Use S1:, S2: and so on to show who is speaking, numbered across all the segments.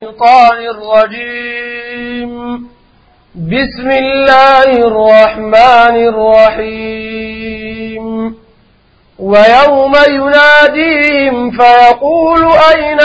S1: الشيطان الرجيم بسم الله الرحمن الرحيم ويوم يناديهم فيقول أين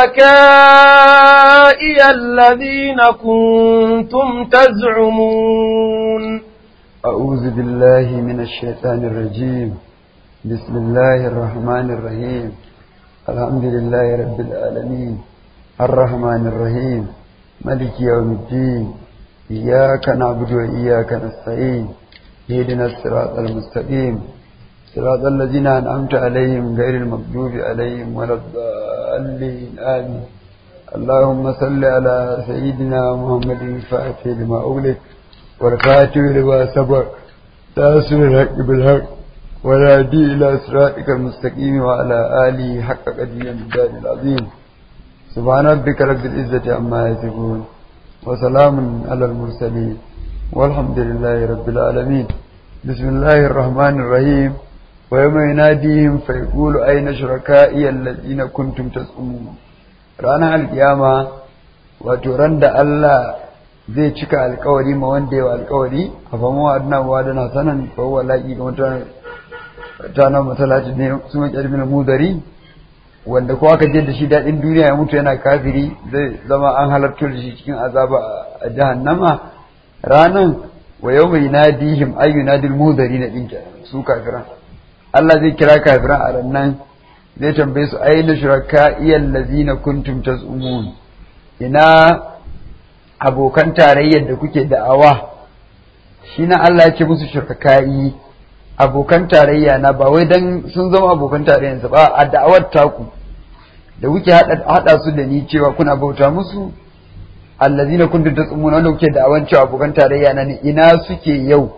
S1: شركائي الذين كنتم تزعمون
S2: أعوذ بالله من الشيطان الرجيم بسم الله الرحمن الرحيم الحمد لله رب العالمين الرحمن الرحيم ملك يوم الدين إياك نعبد وإياك نستعين اهدنا الصراط المستقيم صراط الذين أنعمت عليهم غير المغضوب عليهم ولا الضالين آمين اللهم صل على سيدنا محمد الفاتح لما أغلق والكاتب لما سبق تاسر الحق بالحق والهادي إلى صراطك المستقيم وعلى آله حق قدير الجاد العظيم سبحان ربك رب العزة عما يصفون وسلام على المرسلين والحمد لله رب العالمين بسم الله الرحمن الرحيم ويوم يناديهم فيقول أين شركائي الذين كنتم تزعمون رانا القيامة وترند الله zai cika alkawari ma wanda yawa alkawari a fama wa adina wa dana sanan fa huwa laqi ga mutane ta na masallaci ne su mai kalmin mudari wanda ko aka je da shi dadin duniya ya mutu yana kafiri zai zama an halartar da shi cikin azaba a jahannama ranan wa yawma yunadihim ay yunadil mudari na dinka su kafiran Allah zai kira kafiran a rannan zai tambaye su ayyana shuraka iyal ladina kuntum tazumun ina abokan tarayyar da kuke da'awa shi na Allah ya ce musu shirkakai abokan tarayya na ba wai dan sun zama abokan tarayyansa ba a da'awar taku da kuke hada su da ni cewa kuna bauta musu allazina kuntum tasumuna wanda kuke da'awan cewa abokan tarayya na ne ina suke yau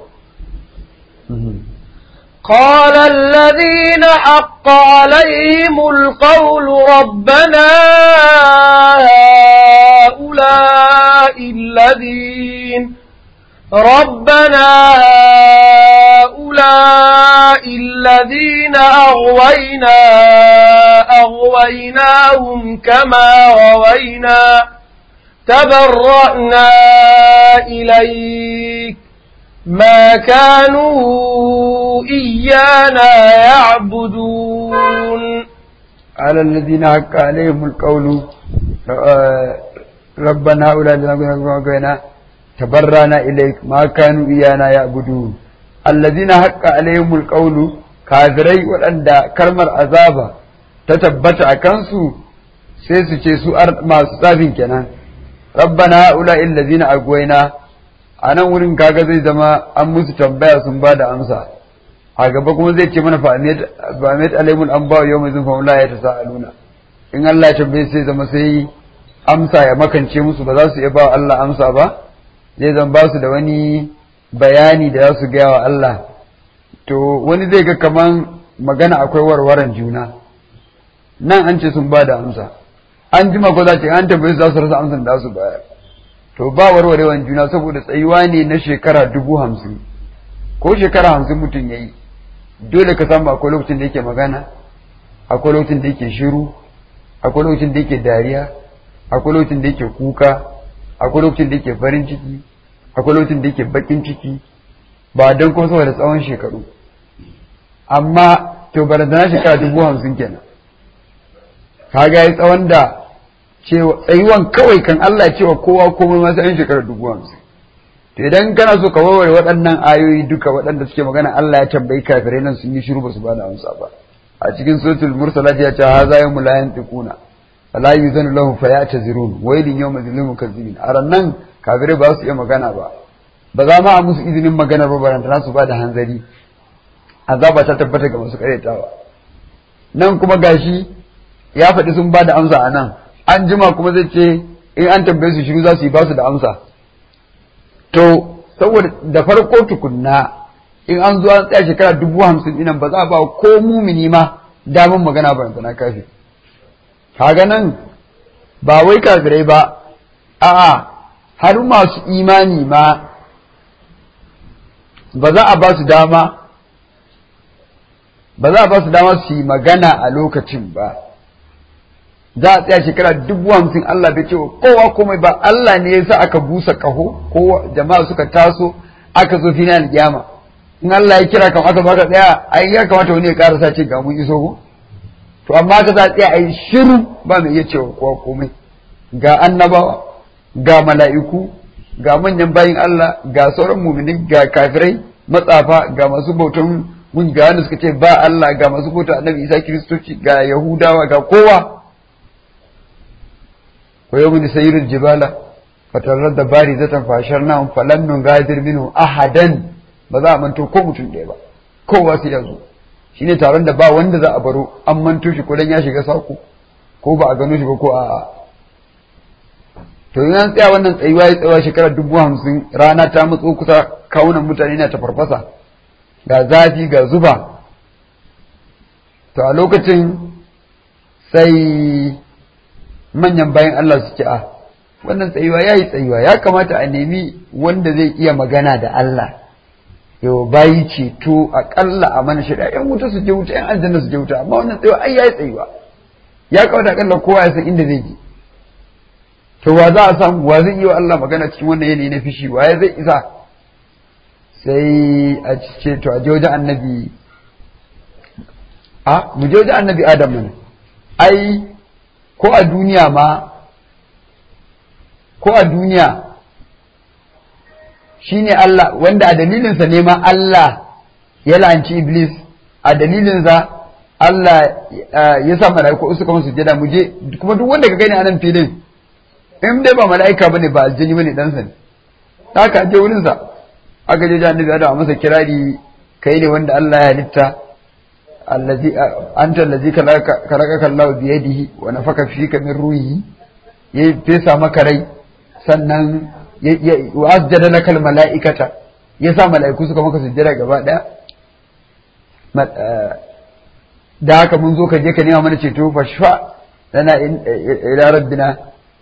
S1: قال الذين حق عليهم القول ربنا هؤلاء الذين ربنا هؤلاء الذين أغوينا أغويناهم كما غوينا تبرأنا إليك ما كانوا إيانا يعبدون
S2: على الذين حق عليهم القول ربنا أولى لنا تبرانا إليك ما كانوا إيانا يعبدون الذين حق عليهم القول kafirai waɗanda kalmar azaba ta tabbata a kansu sai su ce su masu tsafin kenan rabbana ula illazina agwaina a nan wurin kaga zai zama an musu tambaya sun ba da amsa a gaba kuma zai ce mana fa'amet alaimul an bawa yau mai zunfa la ya ta sa'aluna in Allah ya tambaye sai zama sai amsa ya makance musu ba za su iya ba Allah amsa ba zai zama ba su da wani bayani da za su gaya wa Allah to wani zai ga kaman magana akwai warwaran juna nan an ce sun ba da amsa an jima ko za ce an tambaye su za su rasa amsan da su bayar to ba warwarewan juna saboda tsayuwa ne na shekara dubu hamsin ko shekara hamsin mutum ya yi dole ka samu akwai lokacin da yake magana akwai lokacin da yake shiru akwai lokacin da yake dariya akwai lokacin da yake kuka akwai lokacin da yake farin ciki akwai lokacin da yake bakin ciki ba don kuma saboda tsawon shekaru amma to barazana shekara dubu hamsin kenan kaga yi tsawon da cewa tsayuwan kawai kan Allah cewa kowa komai masu yan shekarar dubu hamsin to idan kana so ka warware waɗannan ayoyi duka waɗanda suke magana Allah ya tambayi kafirai nan sun yi shiru ba su bada amsa ba a cikin suratul mursalat ya ce ha za yamu la yantiquna la yuzanu lahum fayatazirun wailin yawma zilil mukazzibin a rannan kafirai ba su iya magana ba ba za ma a musu izinin magana ba barantana su bada hanzari azaba ta tabbata ga masu karyatawa nan kuma gashi ya faɗi sun bada amsa a nan an jima kuma zai ce in an tambaye su shiru za su yi ba su da amsa to saboda da farko tukunna in an zo an tsaya shekara dubu hamsin dinan ba za a ba ko mumini ma damar magana ba na kafi kaga nan ba wai kafirai ba a'a har masu imani ma ba za a ba su dama ba za a ba su dama su yi magana a lokacin ba za a tsaya shekara dubu hamsin Allah bai ce wa kowa komai ba Allah ne ya sa aka busa kaho ko jama'a suka taso aka zo fina alƙiyama in Allah ya kira kam aka baka tsaya ai ya kamata wani ya karasa ce ga mun iso ko to amma ka za a tsaya ai shiru ba mai iya cewa kowa komai ga annabawa ga mala'iku ga manyan bayin Allah ga sauran mumini ga kafirai matsafa ga masu bautan mun ga wanda suka ce ba Allah ga masu bautan annabi Isa kiristoci ga yahudawa ga kowa wa yawmin sayyidul jibala fatarar da bari zatan fashar nan falan nun gadir minhu ahadan ba za a manto ko mutum ɗaya ba kowa sai ya zo shine taron da ba wanda za a baro an manto shi ko dan ya shiga sako ko ba a gano shi ba ko a to in an tsaya wannan tsayuwa ya tsawa shekarar dubu hamsin rana ta matso kusa kawunan mutane na ta farfasa ga zafi ga zuba to a lokacin sai manyan bayan Allah su ce a wannan tsayuwa ya yi tsayuwa ya kamata a nemi wanda zai iya magana da Allah yau bayi ceto aƙalla a mana shida yan wuta su je wuta yan aljanna su je wuta amma wannan tsayuwa ai ya yi tsayuwa ya kamata aƙalla kowa ya san inda zai je to wa za a samu wa zai yi wa Allah magana cikin wannan yanayi na fishi wa ya zai isa sai a ce to a je wajen annabi a mu je wajen annabi adam mana ai ko a duniya ma ko a duniya shine Allah wanda a dalilinsa ne ma Allah ya la'anci Iblis a dalilinsa Allah ya sa mala'iku suka musu sujada mu je kuma duk wanda ka gani a nan filin in dai ba mala'ika bane ba aljini bane dan sa ne haka je wurin sa aka je annabi Adam masa kirari kai ne wanda Allah ya halitta allazi anta allazi kalaka kallahu bi yadihi wa nafaka fika min ruhi ya fesa maka rai sannan wa asjada lakal mala'ikata ya sa mala'iku suka maka sujjada gaba daya da haka mun zo ka je ka nema mana ceto fashfa lana ila rabbina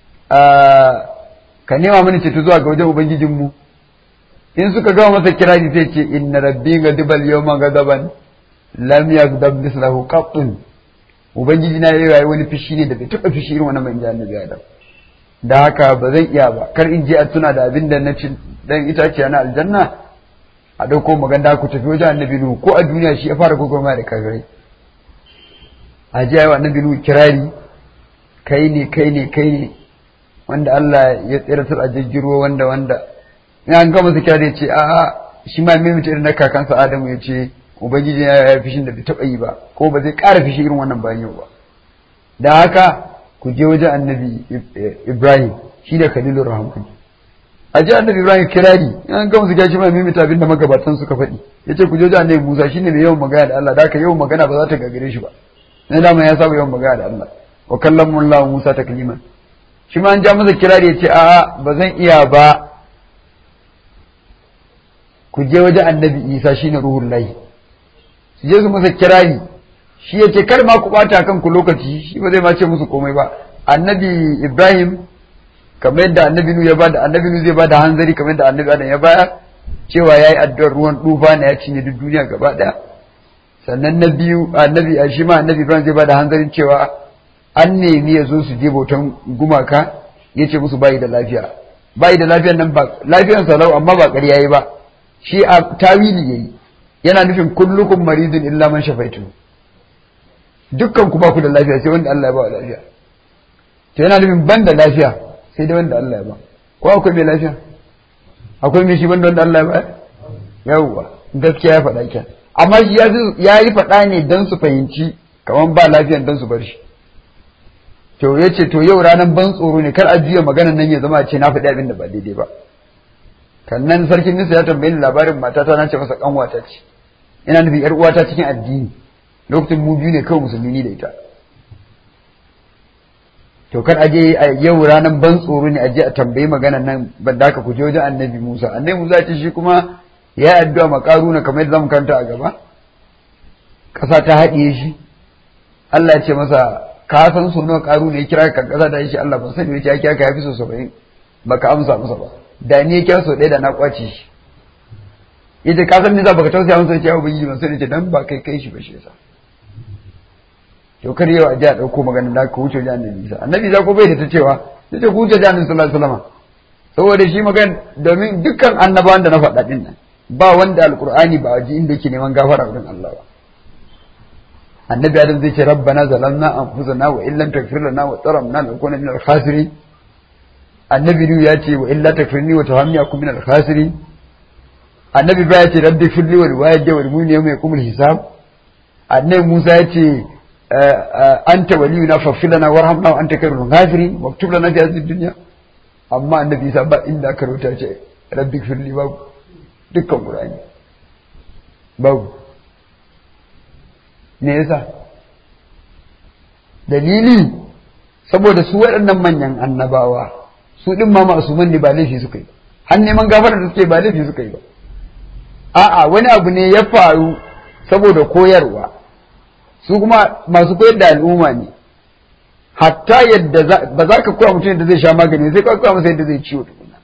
S2: ka nema mana ceto zuwa ga wajen ubangijinmu in suka gama masa kirari sai ce inna rabbi gadibal yawma gadaban lam yagdab mislahu qattun ubangiji na yayi wani fishi ne da bai taba fishi irin wannan ban annabi Adam da haka ba zan iya ba kar in je a tuna da abin da na ci dan itaciya na aljanna a dauko maganda ku tafi wajen annabi Nuhu ko a duniya shi ya fara gogoma da kafirai a ji ayi annabi Nuhu kirari kai ne kai ne kai ne wanda Allah ya tsiratar a jirgin ruwa wanda wanda in an gama su kira ce a shi ma mai mutu irin na kakansa Adamu ya ce ubangiji ya yi fishin da bai taɓa yi ba ko ba zai ƙara fishi irin wannan bayan yau ba da haka ku je wajen annabi Ibrahim shi da Khalilur Rahman a ji annabi Ibrahim kirari in an gama su kira shi ma mai mutu abin da magabatan suka faɗi ya ce ku je wajen annabi Musa shi ne mai yawan magana da Allah da haka yawan magana ba za ta gagare shi ba na dama ya saba yawan magana da Allah wa kallamu Allah Musa takliman shi ma an ja masa kirari ya ce a'a ba zan iya ba ku je wajen annabi Isa shine ruhul lahi su je su masa kirari shi ya ce kar ma ku bata kanku lokaci shi ba zai ma ce musu komai ba annabi Ibrahim kamar yadda annabi Nu ya bada annabi Nu zai bada hanzari kamar yadda annabi Adam ya baya cewa yayi addu'ar ruwan dufa na ya cinye duk duniya gaba daya sannan na biyu annabi shi ma annabi Ibrahim zai bada hanzarin cewa an nemi ya zo su je bautan gumaka ya ce musu bayi da lafiya bayi da lafiyan nan ba lafiyan salau amma ba ƙarya yayi ba shi a tawili yayi yana nufin kullukum maridun illa man shafaitu dukkan ku ba ku da lafiya sai wanda Allah ya ba lafiya to yana nufin ban da lafiya sai dai wanda Allah ya ba ko akwai mai lafiya akwai mai shi banda wanda Allah ya ba yawwa gaskiya ya faɗa kyan amma shi ya yi faɗa ne don su fahimci kamar ba lafiyan don su bar shi to ya ce to yau ranar ban tsoro ne kar a juya maganan nan ya zama ce na faɗi abin da ba daidai ba kannan sarkin nisa ya tambayi ni labarin matata na ce masa kanwata ce ina nufin yar uwata cikin addini lokacin mu biyu ne kawai musulmi ni da ita to kar aje a yau ranar ban tsoro ne aje a tambayi maganan nan ban da ku je wajen annabi Musa annabi Musa ce shi kuma ya addu'a ma karuna kamar yadda zamu kanta a gaba kasa ta haɗiye shi Allah ya ce masa ka san so nawa karu ne ya kira ka kaza da shi Allah ban sani ya kira ka yafi so 70 baka amsa masa ba da ni ya kira so ɗaya da na kwace shi yace ka san ni za baka tausaya masa ya ubangiji ban sani ce dan ba kai kai shi ba shi yasa to kar yau a ji a ɗauko maganar da ka wuce wajen annabi isa annabi isa ko bai da ta cewa sai ta wuce wajen annabi sallallahu alaihi wasallam saboda shi magan domin dukkan annabawan da na faɗa din nan ba wanda alqur'ani ba waje inda yake neman gafara wurin Allah ba annabi adam zai ce rabbana zalamna anfusana wa illam taghfir lana wa tarhamna lanakuna min al-khasirin annabi nu ya ce wa illa takfirni wa tahamni akum min al-khasirin annabi ba ya ce rabbi firli wal walidayya wal mu'minina yawma yaqumul hisab annabi Musa ya ce anta waliyuna faghfir lana warhamna wa anta khairul ghafirin waktub lana fi hadhihi dunya amma annabi Isa ba inda aka rubuta ce rabbi firli babu dukkan qur'ani babu me yasa dalili saboda su waɗannan manyan annabawa su ɗin ma masuman ne ba laifi suka yi har neman gafarar da suke ba laifi suka yi ba a'a wani abu ne ya faru saboda koyarwa su kuma masu koyar da al'umma ne hatta yadda ba za ka koya mutum yadda zai sha magani sai ka koya masa yadda zai ciwo tukuna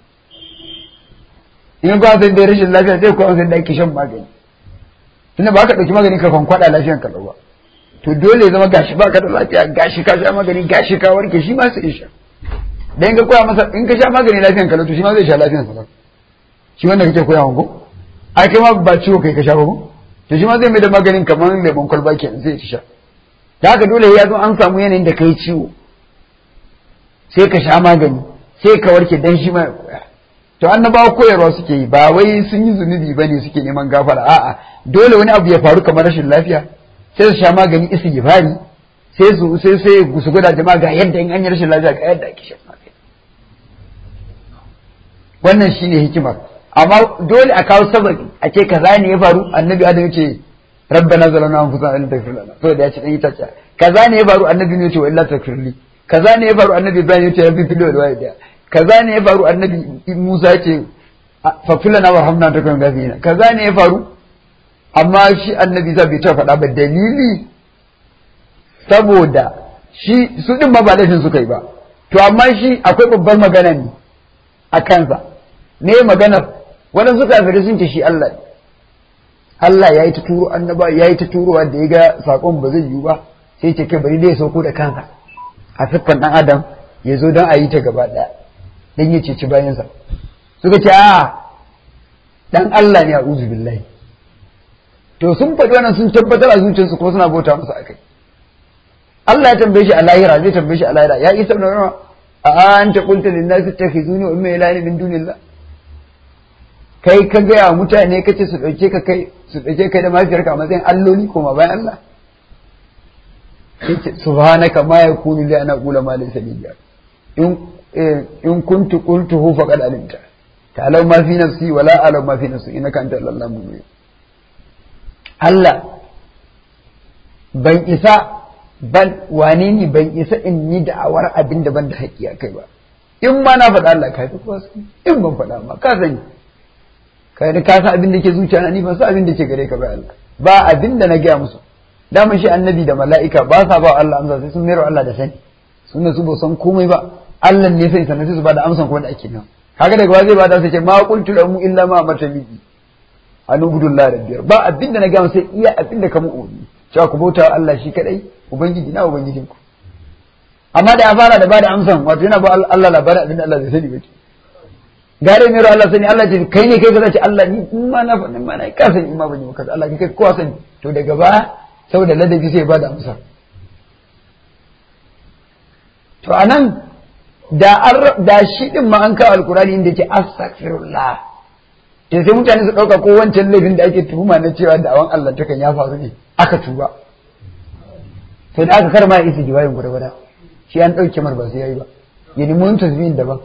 S2: in ka masa yadda rashin lafiya sai koya masa yadda ake shan magani tunda ba ka ɗauki magani ka kwankwada lafiyan ka ba to dole ya zama gashi ba ka da lafiya gashi ka sha magani gashi ka warke shi ma sai sha dan in ka koya masa in ka sha magani lafiyan ka to shi ma zai sha lafiyan sa shi wanda kake koya ko ai kai ma ba ciwo kai ka sha ba ko to shi ma zai mai da maganin kamar lemon kwalba kenan zai ci sha da haka dole ya zo an samu yanayin da kai ciwo sai ka sha magani sai ka warke dan shi ma ya koya to annabawa koyarwa suke yi ba wai sun yi zunubi bane suke neman gafara a'a dole wani abu ya faru kamar rashin lafiya sai su sha magani istighfari sai su sai sai su gwada jama'a ga yadda in an yi rashin lafiya ga yadda ake shan magani wannan shine hikimar amma dole a kawo sababi a ce kaza ne ya faru annabi adam yace rabbana zalamna anfusana in taghfir lana to da ya ce dan itace kaza ne ya faru annabi ne yace wa illa taghfirli kaza ne ya faru annabi ibrahim yace rabbi fil walidayya kaza ne ya faru annabi musa yace fa filana warhamna takum gafina kaza ne ya faru amma shi annabi za bai ta faɗa ba dalili saboda shi su ɗin ma ba laifin suka yi ba to amma shi akwai babbar magana ne a kansa ne maganar waɗansu kafirai sun ce shi Allah ne Allah ya yi ta turo annaba ya yi ta turowa da ya ga saƙon ba zai yiwu ba sai ce kai bari dai ya sauko da kansa a siffan ɗan adam ya zo don a yi ta gaba ɗaya don ya ceci bayansa suka ce a ɗan Allah ne a uzu billahi to sun faɗi wannan sun tabbatar a zuciyarsu ko suna bauta masa akai Allah ya tambaye shi a lahira zai tambaye shi a lahira ya isa da rama a anta qulta lin nasi takhizuni wa umma ilahi min dunillah kai ka ga mutane kace su dauke ka kai su dauke kai da mafiyarka a matsayin alloli koma bayan Allah yace subhanaka ma yakunu li ana qula ma laysa li in in kuntu qultuhu faqad alimta ta'lamu ma fi nafsi wa la a'lamu ma fi nafsi innaka anta allamu mubin Allah ban isa ban wane ni ban isa in yi da'awar abin da ban da haƙƙi a kai ba in ma na faɗa Allah ka fi kowa in ban faɗa ma ka sani ka da ka san abin da ke zuciya na ni ban san abin da ke gare ka ba Allah ba abin da na gaya musu daman shi annabi da mala'ika ba sa ba Allah amsa sai sun mero Allah da sani sun su ba san komai ba Allah ne sai sanar su ba da amsan kuma da ake nan kaga daga wa zai ba da sai ce ma qultu lahum illa ma amartani an ubudullah rabbiyar ba abin da na gaya sai iya abin da ka mu umarni cewa ku bauta Allah shi kadai ubangiji na ubangijin ku amma da ya fara da bada amsan wato yana ba Allah labarin abin da Allah zai sani ba gare mai Allah sani Allah ce kai ne kai ka ce Allah ni in ma na faɗin ma na ka sani in ma ban yi maka Allah kai kowa sani to daga baya saboda ladabi sai bada amsa to anan da an da shi din ma an kawo alkurani inda yake astaghfirullah to sai mutane su dauka ko wancan laifin da ake tuhuma na cewa da awan Allah takan ya faru ne aka tuba to da aka karma ya isi jiwayin guda guda shi an ɗauke mar ba sai yayi ba ya nemi wani tasbihin daban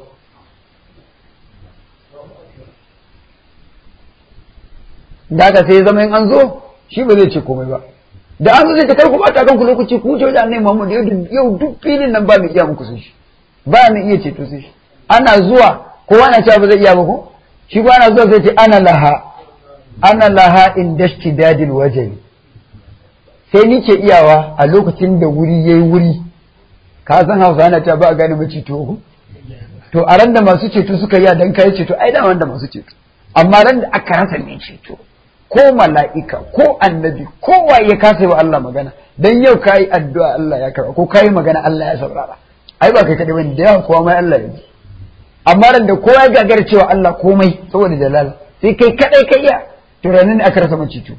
S2: da aka sai zama in an zo shi ba zai ce komai ba da an zo zai ta kar ku bata kanku lokaci ku wuce wajen annabi Muhammad yau duk filin nan ba mai iya muku sai shi ba mai iya ceto sai shi ana zuwa kowa na cewa ba zai iya ba ko shi ba ana zuwa sai ce ana laha ana laha in dashti dadil wajeni sai ni ke iyawa a lokacin da wuri ya yi wuri ka san hausa na ta ba a gane mace to to a ran da masu ceto suka yi dan kai ceto ai da wanda masu ceto amma ran da aka rasa mai ceto ko mala'ika ko annabi kowa ya kasa wa Allah magana dan yau kayi addu'a Allah ya karba ko kayi magana Allah ya saurara ai ba kai kadai bane da yawa kowa mai Allah ya ji amma ran da kowa ya gagara cewa Allah komai saboda dalala sai kai kadai kai ya to ranar ne aka rasa macito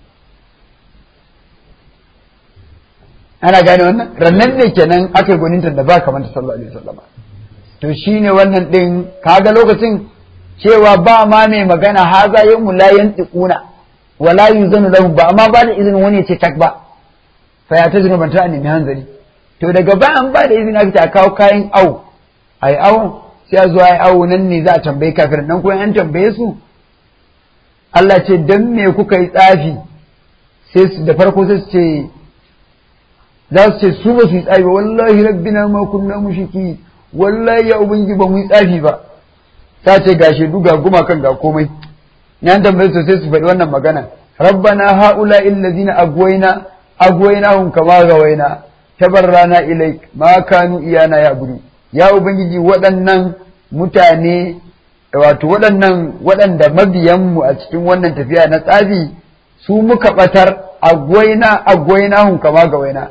S2: ana gane wannan rannan ne kenan aka yi gwaninta da ba kamar ta sallallahu alaihi wasallam to shine wannan din kaga lokacin cewa ba ma mai magana haza yin la yantiquna wala yuzanu lahu ba amma ba da izinin wani ya ce tak ba fa ya tajinu ban ta nemi hanzari to daga ba an ba da izini aka ce a kawo kayan au ai au sai a zo ai au nan ne za a tambayi kafirin nan kuma an tambaye su Allah ce dan me kuka yi tsafi sai su da farko sai su ce za su ce su ba su yi tsafi ba wallahi rabbina ma kunna mushriki wallahi ya ubangi ba mu yi tsafi ba ta ce ga shaidu ga gumakan ga komai yan tambaye su sai su faɗi wannan magana rabbana haula illazina agwayna agwaynahum kama gawaina tabarrana ilaik ma kanu iyana ya budu ya ubangiji waɗannan mutane wato waɗannan waɗanda mabiyanmu a cikin wannan tafiya na tsafi su muka ɓatar agwaina agwainahum kama gawaina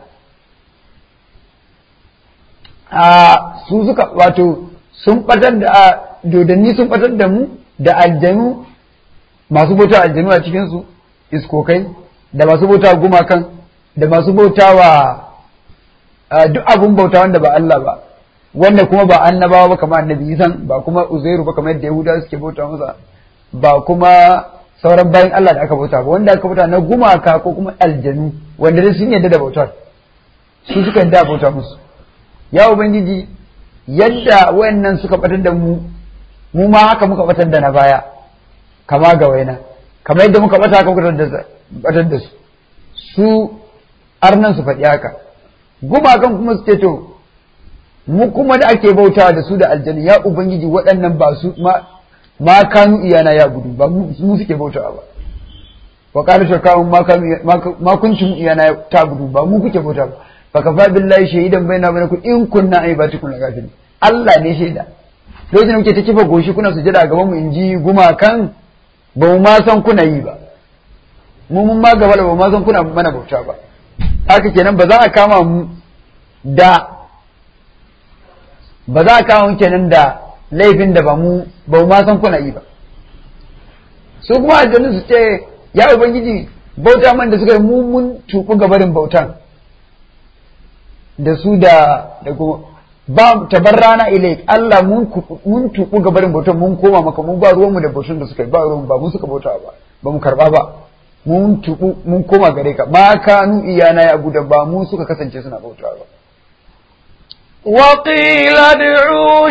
S2: a su suka wato sun ɓatar da dodanni sun ɓatar da mu da aljanu masu bauta aljanu a cikinsu iskokai da masu bauta gumakan da masu bauta wa duk abun bauta wanda ba Allah ba wanda kuma ba annabawa ba kamar annabi Isan ba kuma Uzairu ba kamar yadda Yahudawa suke bauta masa ba kuma sauran bayan Allah da aka bauta ba wanda aka bauta na gumaka ko kuma aljanu wanda dai sun yarda da bautar su suka yarda bauta musu ya ubangiji yadda wayannan suka batar da mu mu ma haka muka batar da na baya kama ga waina kamar yadda muka bata haka muka batar da su su arnan su faɗi haka gumakan kuma su ce to mu kuma da ake bautawa da su da aljanu ya ubangiji waɗannan ba su ma ma kanu iyana ya gudu ba mu suke bautawa ba wa qala shakawun ma kanu ma kuntum iyana ta gudu ba mu kuke bautawa ba fa kafa billahi shahidan baina bainakum in kunna aibatikum lagafirin Allah ne shaida lokacin da muke ta kifa goshi kuna sujada a gaban mu in ji gumakan ba mu ma san kuna yi ba mu mun ma gaba da ba ma san kuna mana bauta ba haka kenan ba za a kama mu da ba za a kama mu kenan da laifin da ba mu ba mu ma san kuna yi ba su kuma aljannu su ce ya ubangiji bauta man da suka yi mu mun tuku gabarin bautan da su da da kuma ba tabarrana ilaik Allah mun mun tuku gabarin bautan mun koma maka mun ba ruwanmu da bautan da suka yi ba ruwan ba mun suka bauta ba ba mu karba ba mun tuku mun koma gare ka ma kanu iyana ya abu da ba mu suka kasance suna bauta ba
S1: وقيل ادعوا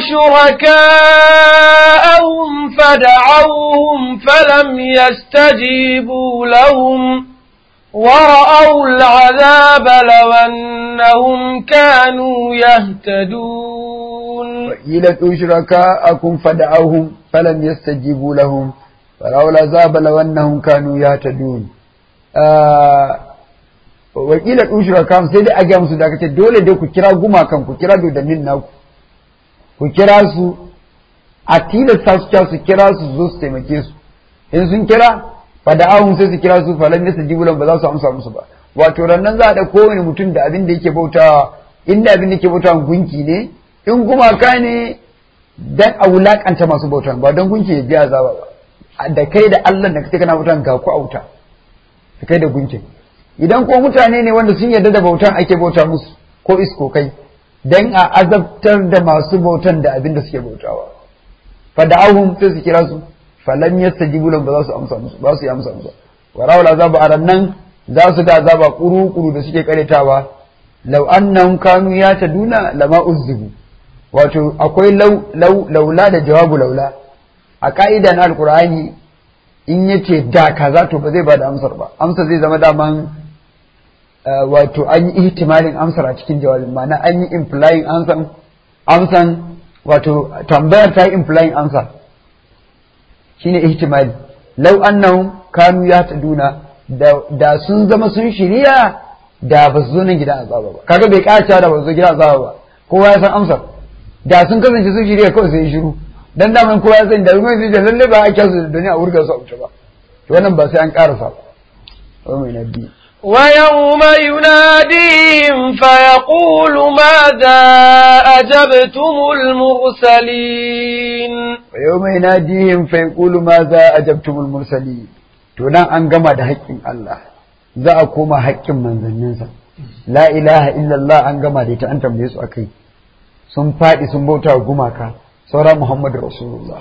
S1: شركاءهم فدعوهم فلم يستجيبوا لهم ورأوا العذاب لو أنهم كانوا يهتدون
S2: وقيل ادعوا شركاءكم فدعوهم فلم يستجيبوا لهم ورأوا العذاب لو أنهم كانوا يهتدون آه wakilar ushura kam sai dai a gaya musu da aka ce dole dai ku kira gumakan ku kira dodannin naku ku kira su a tilasta su su kira su zo su taimake su in sun kira fa da ahun sai su kira su fa lam yastajibu ba za su amsa musu ba wato rannan za a da kowane mutum da abin da yake bautawa inda abin da yake bautawa gunki ne in gumaka ne dan a wulakanta masu bautan ba don gunki ya ji azaba ba da kai da Allah da kake kana bautan ga ku auta da kai da gunkin idan ko mutane ne wanda sun yarda da bautan ake bauta musu ko isko kai dan a azabtar da masu bautan da abin da suke bautawa fa da'ahum sai su kira su falan yastajibu lahum ba za su amsa musu ba su yi amsa musu wa rawal azaba a rannan za su ga azaba kuru kuru da suke karetawa law annahum kanu yataduna lama uzzibu wato akwai law law laula da jawabu laula a ka'ida na alqur'ani in yace da kaza to ba zai bada amsar ba amsar zai zama daman wato an yi ihtimalin amsar a cikin jawabin ma'ana an yi implying amsan amsan wato tambayar ta yi implying amsa shine ihtimali law annahum kanu yahtaduna da da sun zama sun shirya da ba su zo nan gidan azaba ba kaga bai kaca da ba su zo gidan azaba ba kowa ya san amsar da sun kasance sun shirya kawai sai shiru dan daman kowa ya san da ruwan sai lalle ba a kyasu da duniya a wurga su a wuce ba to wannan ba sai an karasa ba wa mai nabi
S1: ويوم يناديهم فيقول ماذا أجبتم المرسلين
S2: ويوم يناديهم فيقول ماذا أجبتم المرسلين to nan an gama da haƙƙin Allah za a koma haƙƙin manzanninsa la ilaha illallah an gama da ita an tambaye su akai sun faɗi sun bauta wa gumaka saura Muhammadu Rasulullah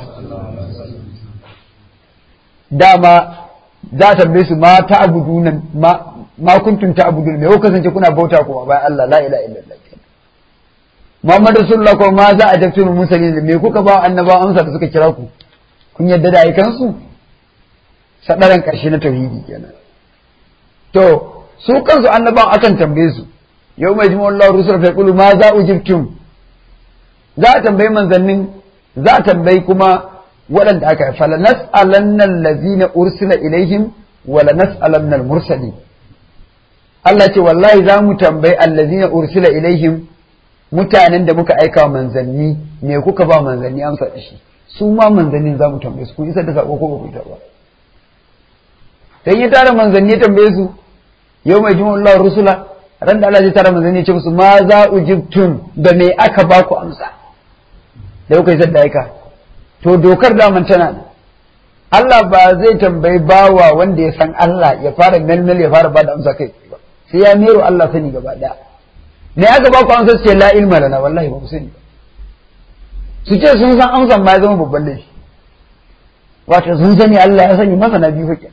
S2: dama za a tambaye su ma ta abuduna ma ma kuntum ta abuduna me kuka kasance kuna bauta kuma bayan Allah la ilaha illallah Muhammadu Rasulullah ko ma za a jabtu musalin me kuka ba annabawa amsa da suka kira ku kun yadda da ayyukansu sadaran ƙarshe na tauhidi kenan to su kansu annabawan akan tambaye su yau mai jima Allah rusul fa yaqulu ma za ujibtum za a tambayi manzannin za a tambayi kuma waɗanda aka yi fala nas'alanna allazina ursila ilaihim wala nas'alanna al-mursalin Allah ce wallahi za mu tambayi allazina ursila ilaihim mutanen da muka aika manzanni me kuka ba manzanni amsa da shi su ma manzannin za mu tambaye su kun isar da sako ko ba ku ita ba dan ya tara manzanni ya tambaye su yau mai jima Allah rusula ran da Allah zai tara manzanni ya ce musu ma za ujibtum da me aka ba ku amsa da kuka isar da aika to dokar daman tana nan Allah ba zai tambayi bawa wanda ya san Allah ya fara melmel ya fara bada amsa kai ba sai ya mero Allah sani gaba daya me aka ba ku amsa su ce la ilma lana wallahi ba mu sani ba su ce sun san amsan ma ya zama babban laifi wato sun sani Allah ya sani masana biyu fa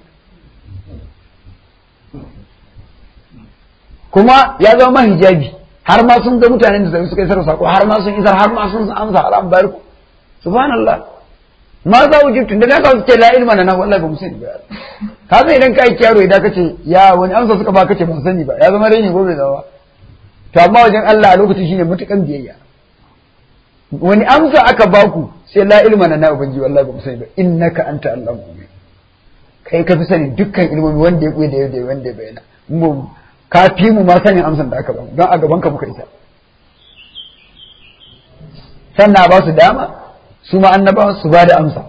S2: kuma ya zama hijabi har ma sun ga mutanen da suka isar sako har ma sun isar har ma sun amsa har an bayar ku subhanallah ma za ku jibtun da na ka ce la ilma lana wallahi ba mu sani ba ka san idan kai kyaro idan kace ya wani amsa suka ba kace ban sani ba ya zama raini gobe zawa to amma wajen Allah a lokacin shine mutukan biyayya wani amsa aka baku sai la ilma lana ubangi wallahi ba mu sani ba innaka anta allahu kai ka fi sani dukkan ilmomi wanda ya kuyi da yau da wanda ya bayyana mu ka fi mu ma sanin amsan da aka bamu don a gaban ka muka isa sannan ba su dama su ma annabawan su ba da amsa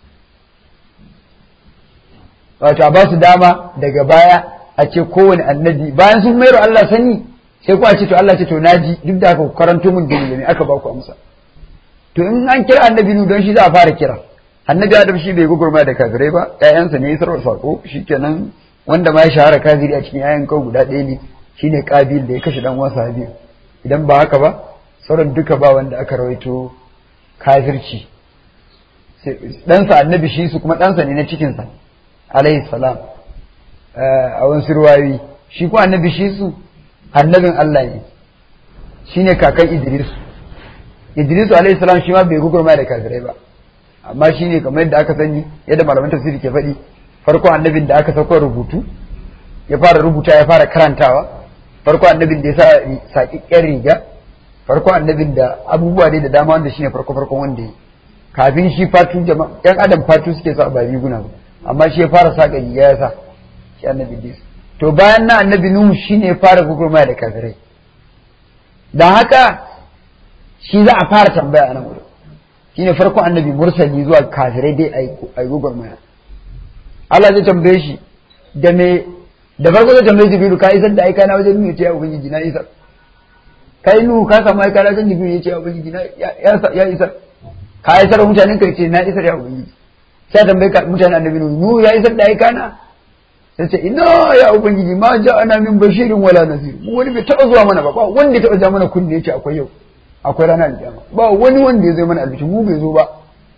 S2: wato a ba su dama daga baya a ce kowane annabi bayan sun mayar Allah sani sai ku a ce to Allah ce to naji duk da aka karanto mun dalilai ne aka ba ku amsa to in an kira annabi nu don shi za a fara kira annabi Adam shi bai gugurma da kafirai ba ƴaƴansa ne isarwar sako shikenan wanda ma ya shahara kafiri a cikin ƴaƴan kawai guda ɗaya ne shine Qabil da ya kashe dan uwansa Habil idan ba haka ba sauran duka ba wanda aka rawaito kafirci ɗansa annabi shi su kuma ɗansa ne na cikinsa alayhi salam a wani sirwayi shi kuma annabi shi su annabin Allah ne shine kakan Idris Idris alayhi salam shi ma bai gugurma da kafirai ba amma shine kamar yadda aka sani yadda malaman tafsiri ke faɗi farko annabin da aka sauko rubutu ya fara rubuta ya fara karantawa farko annabin da ya sa saƙiƙƙen riga farko annabin da abubuwa dai da dama wanda shine farko farkon wanda ya kafin shi fatu jama'a yan adam fatu suke sa ba riguna ba amma shi ya fara saƙa riga ya sa shi annabi Idris to bayan na annabi Nuhu shine ya fara gugurma da kafirai dan haka shi za a fara tambaya a nan wurin shine farko annabi mursali zuwa kafirai dai a yi gugurmaya Allah zai tambaye shi da me da farko zai tambaye Jibrilu ka isar da aika na wajen Nuhu ya ubangiji na isar kai Nuhu ka samu aika na wajen Jibrilu ya ce ubangiji na ya isar ka isar mutanen ka ce na isar ya ubangiji sai tambaye ka mutanen annabi Nuhu Nuhu ya isar da aika na sai ce ina ya ubangiji ma ja'ana min bashirin wala nazir mu wani bai taɓa zuwa mana ba ba wanda ya taɓa ja mana kunne yace akwai yau akwai ranar alƙiyama ba wani wanda ya zo mana albishi mu bai zo ba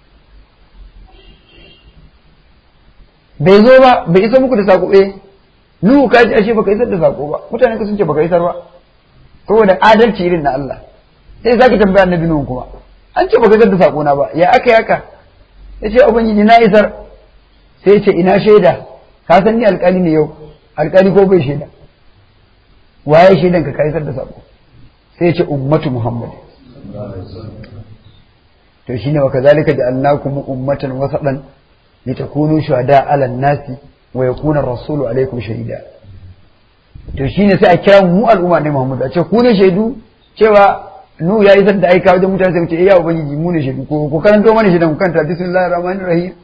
S2: bai zo ba bai isa muku da sako eh nuhu ka ji ashe baka isar da sako ba mutane ka sun ce baka isar ba saboda adalci irin na Allah sai zaki tambaya annabi nuhu kuma an ce baka isar da sako na ba ya aka yaka ya ce ubangiji na isar sai ya ce ina shaida ka san ni alƙali ne yau alƙali ko bai shaida waye shaidan ka ka isar da sako sai ya ce ummatu muhammad to shine wa kazalika ja'alnakum ummatan wasatan litakunu shuhada 'ala an-nasi wa yakuna ar-rasulu 'alaykum shahida to shine sai a kira mu al'umma ne Muhammadu a ce ku ne shaidu cewa nu ya isar da aika wajen mutane sai mu ce eh ya ubangiji mu ne shaidu ko ko karanto mana shaidan ku kanta bismillahir rahmanir rahim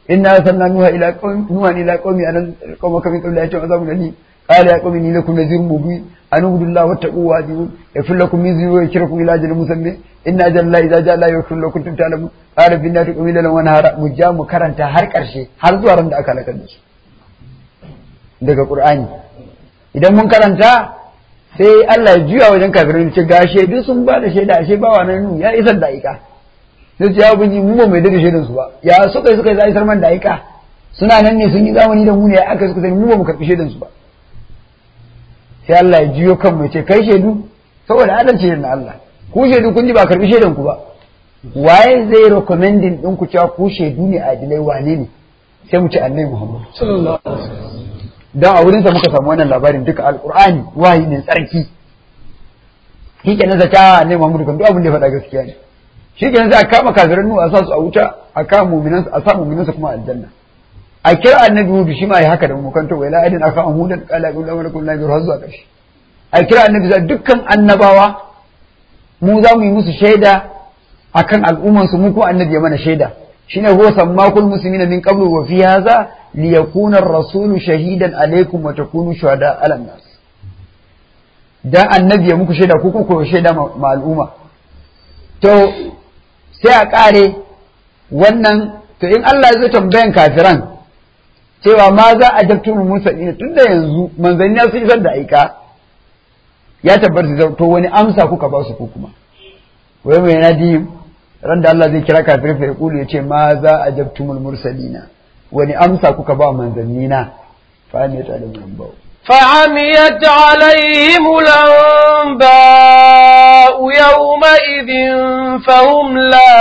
S2: inna arsalna nuha ila qaumi nuha ila qaumi an qaumaka min qabli ayati azabun alim qala ya qaumi inni lakum nadhirun mubin an ubudu allaha wattaqu wa adiun yafir lakum min dhunubi wa yushrikum ila ajalin musamma inna ajala la idza jaa la yaghfiru lakum kuntum ta'lamun qala fi nati qawmi lan wa nahara mujja mu karanta har karshe har zuwa ran da aka halakar da su daga qur'ani idan mun karanta sai Allah ya juya wajen kafirin ce ga shaidu sun ba da shaida ashe ba wannan ya isar da aika sai ce ya bunyi mu ba mai da shaidan su ba ya suka yi suka yi isar man da aika suna nan ne sun yi zamani da mu ne aka suka sani mu ba mu karbi shaidan su ba sai Allah ya juyo kan mu ce kai shaidu saboda adalci ne na Allah ku shaidu kun ji ba karbi shaidan ku ba waye zai recommending din ku cewa ku shaidu ne adilai wane ne sai mu ce annabi Muhammad
S1: sallallahu alaihi wasallam
S2: don a wurinsa muka samu wannan labarin duka alkur'ani wahayi ne tsarki shi ke nan zata ne Muhammadu kan duk abin da ya faɗa gaskiya ne shi ke nan sai a kama kafiran nu a sa su a wuta a kama mu'minan a sa mu'minan kuma aljanna a kira annabi hudu shi ma ya haka da mu kan to wala adin aka hudan qala qul la ilaha illa har zuwa ƙarshe a kira annabi za dukkan annabawa mu za mu yi musu shaida akan al'umman su mu kuma annabi ya mana shaida shine huwa sammakul muslimina min qablu wa fi hadha liyakuna ar-rasulu shahidan alaykum wa takunu shuhada 'ala nas dan annabi ya muku shaida ko ko shaida ma al'umma to sai a kare wannan to in Allah ya zo tambayan kafiran cewa ma za a jabtu musalina tunda yanzu manzanni su isar da aika ya tabbata to wani amsa kuka ba su ko kuma wai mai nadi ran da Allah zai kira kafirai fa yaqulu yace ma za a jabtumul mursalina wani amsa kuka ba manzanni na fa ne ta da mun bawo
S1: فعميت عليهم الأنباء يومئذ فهم لا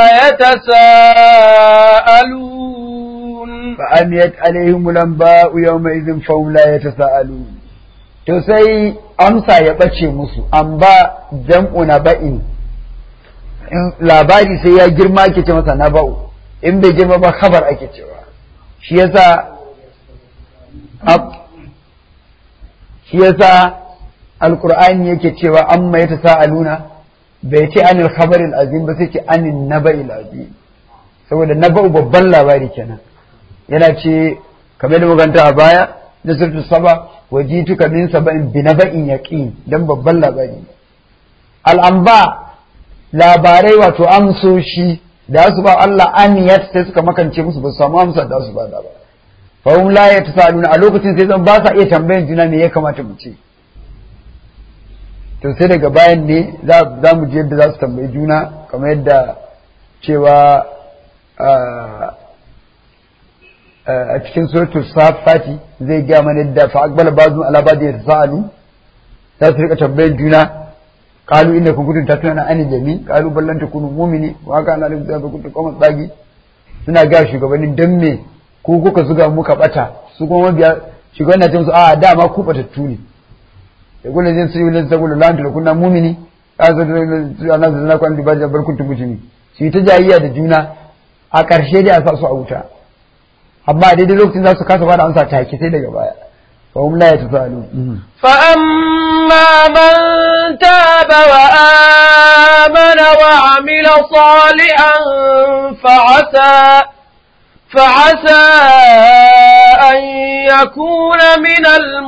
S1: يتساءلون
S2: فعميت عليهم الأنباء يومئذ فهم لا يتساءلون to sai amsa ya ɓace musu an ba jam'u na ba'in labari sai ya girma ake ce masa na ba'u in bai girma ba khabar ake cewa shi yasa shi yasa alqur'ani yake cewa amma ya tasaaluna bai ce anil khabaril azim ba sai ce anin naba'il azim saboda naba'u babban labari kenan yana ce kamar da maganta a baya da surtu saba wajituka min saba'in bi naba'in yaqin dan babban labari al'amba labarai wato amsoshi da su ba Allah aniyat sai suka makance musu ba su samu amsa da su ba da ba fa hum la yatasaluna a lokacin sai zan ba sa iya tambayan juna me ya kamata mu ce to sai daga bayan ne za mu je yadda za su tambayi juna kamar yadda cewa a cikin suratul safati zai gaya mana yadda fa aqbala ba'dhum ala ba'd yatasaalu za su rika tambayan juna قالوا إنكم كنتم تتلون عن الجميع قالوا بل لن تكونوا مؤمنين وكان عليكم ذنب كنتم قوما طاغين suna ga shugabannin dan me ku kuka zuga muka bata su kuma mabiya shugaban na ce musu a dama ku batattu ne da kullu zin su yulin saboda lan da kunna mu'mini kaza da Allah da ku an duba da bar kuntum mujimi su yi ta jayayya da juna a ƙarshe dai a sa su a wuta amma daidai lokacin za su kasa bada amsa take sai daga baya فهم لا يتساءلون
S1: فأما من تاب وآمن وعمل صالحا فعسى فعسى أن يكون من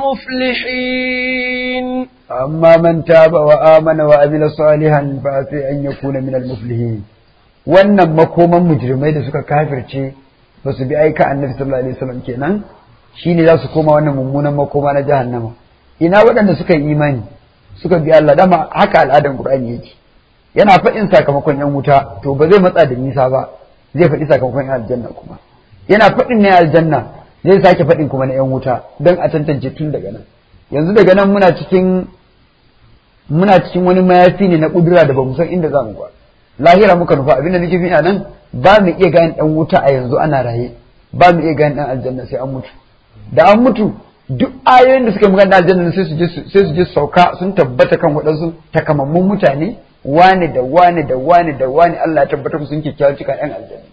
S1: المفلحين
S2: أما من تاب وآمن وعمل صالحا فعسى أن يكون من المفلحين wannan makoman mujrimai da suka kafirce ba su bi aika annabi sallallahu alaihi wasallam kenan shine za su koma wannan mummunan makoma na jahannama ina waɗanda suka yi imani suka bi Allah dama haka al'adan Qur'ani yake yana faɗin sakamakon yan wuta to ba zai matsa da nisa ba zai faɗi sakamakon yan aljanna kuma yana faɗin na aljanna zai sake faɗin kuma na yan wuta don a tantance tun daga nan yanzu daga nan muna cikin muna cikin wani mayafi ne na kudura da ba mu san inda za mu ba lahira muka nufa abinda nake fi nan ba mu iya gane ɗan wuta a yanzu ana raye ba mu iya gane ɗan aljanna sai an mutu da an mutu duk ayoyin da suka magana aljanna sai su je sai su je sauka sun tabbata kan waɗansu takamammun mutane wane da wane da wane da wane Allah ya tabbatar sun kyakkyawar cika ɗan aljanna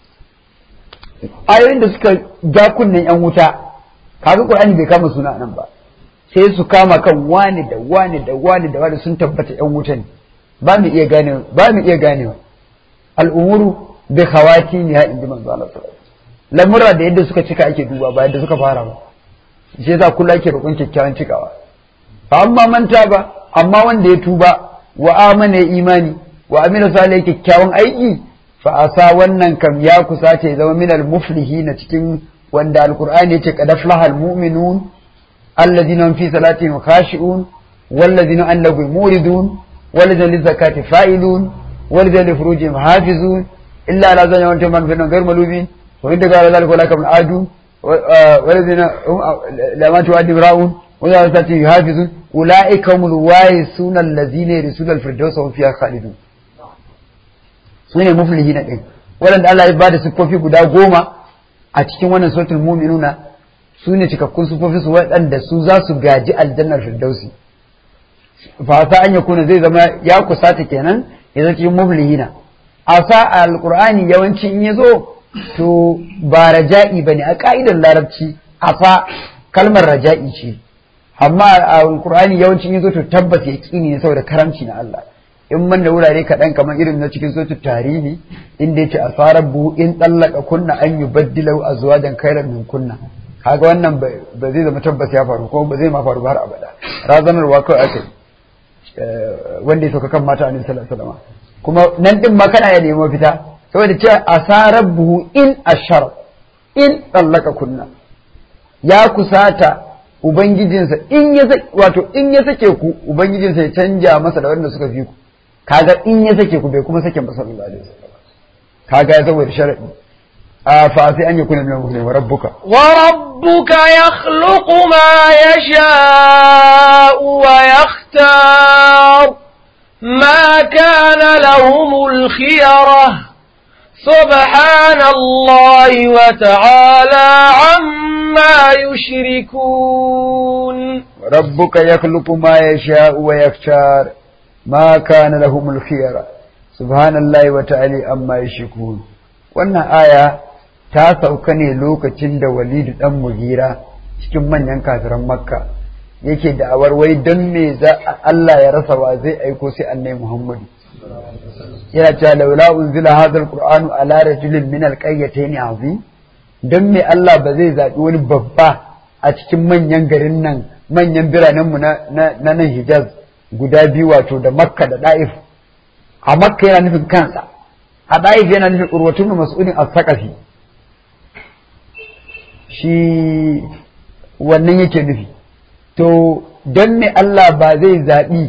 S2: ayoyin da suka ja kunnen yan wuta kaga Qur'ani bai kama suna nan ba sai su kama kan wane da wane da wane da wane sun tabbata yan wuta ne ba mu iya gane ba mu iya ganewa al'umuru bi khawati ne ya inji manzo Allah sallallahu alaihi lamura da yadda suka cika ake duba ba yadda suka fara ba shi yasa kullu ake roƙon kyakkyawan cikawa fa amma manta ba amma wanda ya tuba wa amana ya imani wa amila salih kyakkyawan aiki fa asa wannan kam ya kusata ya zama minal muflihina cikin wanda alqur'ani yace qad aflaha almu'minun alladhina hum fi salatihim khashi'un والذين عن لغو موردون والذين للزكاة فاعلون والذين لفروجهم حافظون إلا على زوجهم وأنتم من غير ملومين وإن قال ذلك ولا كمن عادون والذين هم لما تؤدي راؤون والذين يحافظون أولئك هم الوارثون الذين يرثون الفردوس وهم فيها خالدون sune muflihina din waɗanda Allah ya ba da siffofi guda goma a cikin wannan suratul mu'minuna su ne cikakkun siffofi su waɗanda su za su gaji aljannar firdausi fasa an yakuna zai zama ya kusata kenan ya zama cikin muflihina asa alqur'ani yawanci in yazo to ba raja'i bane a ka'idar larabci asa kalmar raja'i ce amma alqur'ani yawanci in yazo to tabbas yaqini ne saboda karamci na Allah in man da wurare kaɗan kamar irin na cikin sotu tarihi inda yace asarar buhu in tsallaka kunna an yi baddilau a zuwa dan kairan min kunna kaga wannan ba zai zama tabbas ya faru ko ba zai ma faru ba har abada razanarwa kawai aka wanda ya sauka kan mata annabi sallallahu alaihi wasallam kuma nan din ma kana ya nemo fita saboda cewa asarar buhu in ashar in tsallaka kunna ya kusata ubangijinsa in ya wato in ya sake ku ubangijinsa ya canja masa da wanda suka fi ku kaga in ya sake ku bai kuma sake masa sallallahu alaihi wasallam kaga ya saboda sharadi a fa sai an yakuna min muslimin wa rabbuka
S1: wa rabbuka yakhluqu ma yasha'u wa yakhtar ma kana lahumul khiyarah سبحان الله وتعالى عما يشركون
S2: ربك يخلق ما يشاء ويختار ما كان لهم الخيار سبحان الله وتعالى عما يشركون wannan aya ta sauka ne lokacin da walidu dan mugira cikin manyan kafiran makka yake da'awar wai don me za Allah ya rasa wa zai aiko sai annai muhammadu yana cewa laula unzila hadha alqur'anu ala rajulin min alqaryatayn azim dan me Allah ba zai zabi wani babba a cikin manyan garin nan manyan biranen mu na nan Hijaz guda biyu wato da Makka da Daif a Makka yana nufin kansa a Daif yana nufin urwatun mas'ulin as-saqafi shi wannan yake nufi to dan me Allah ba zai zabi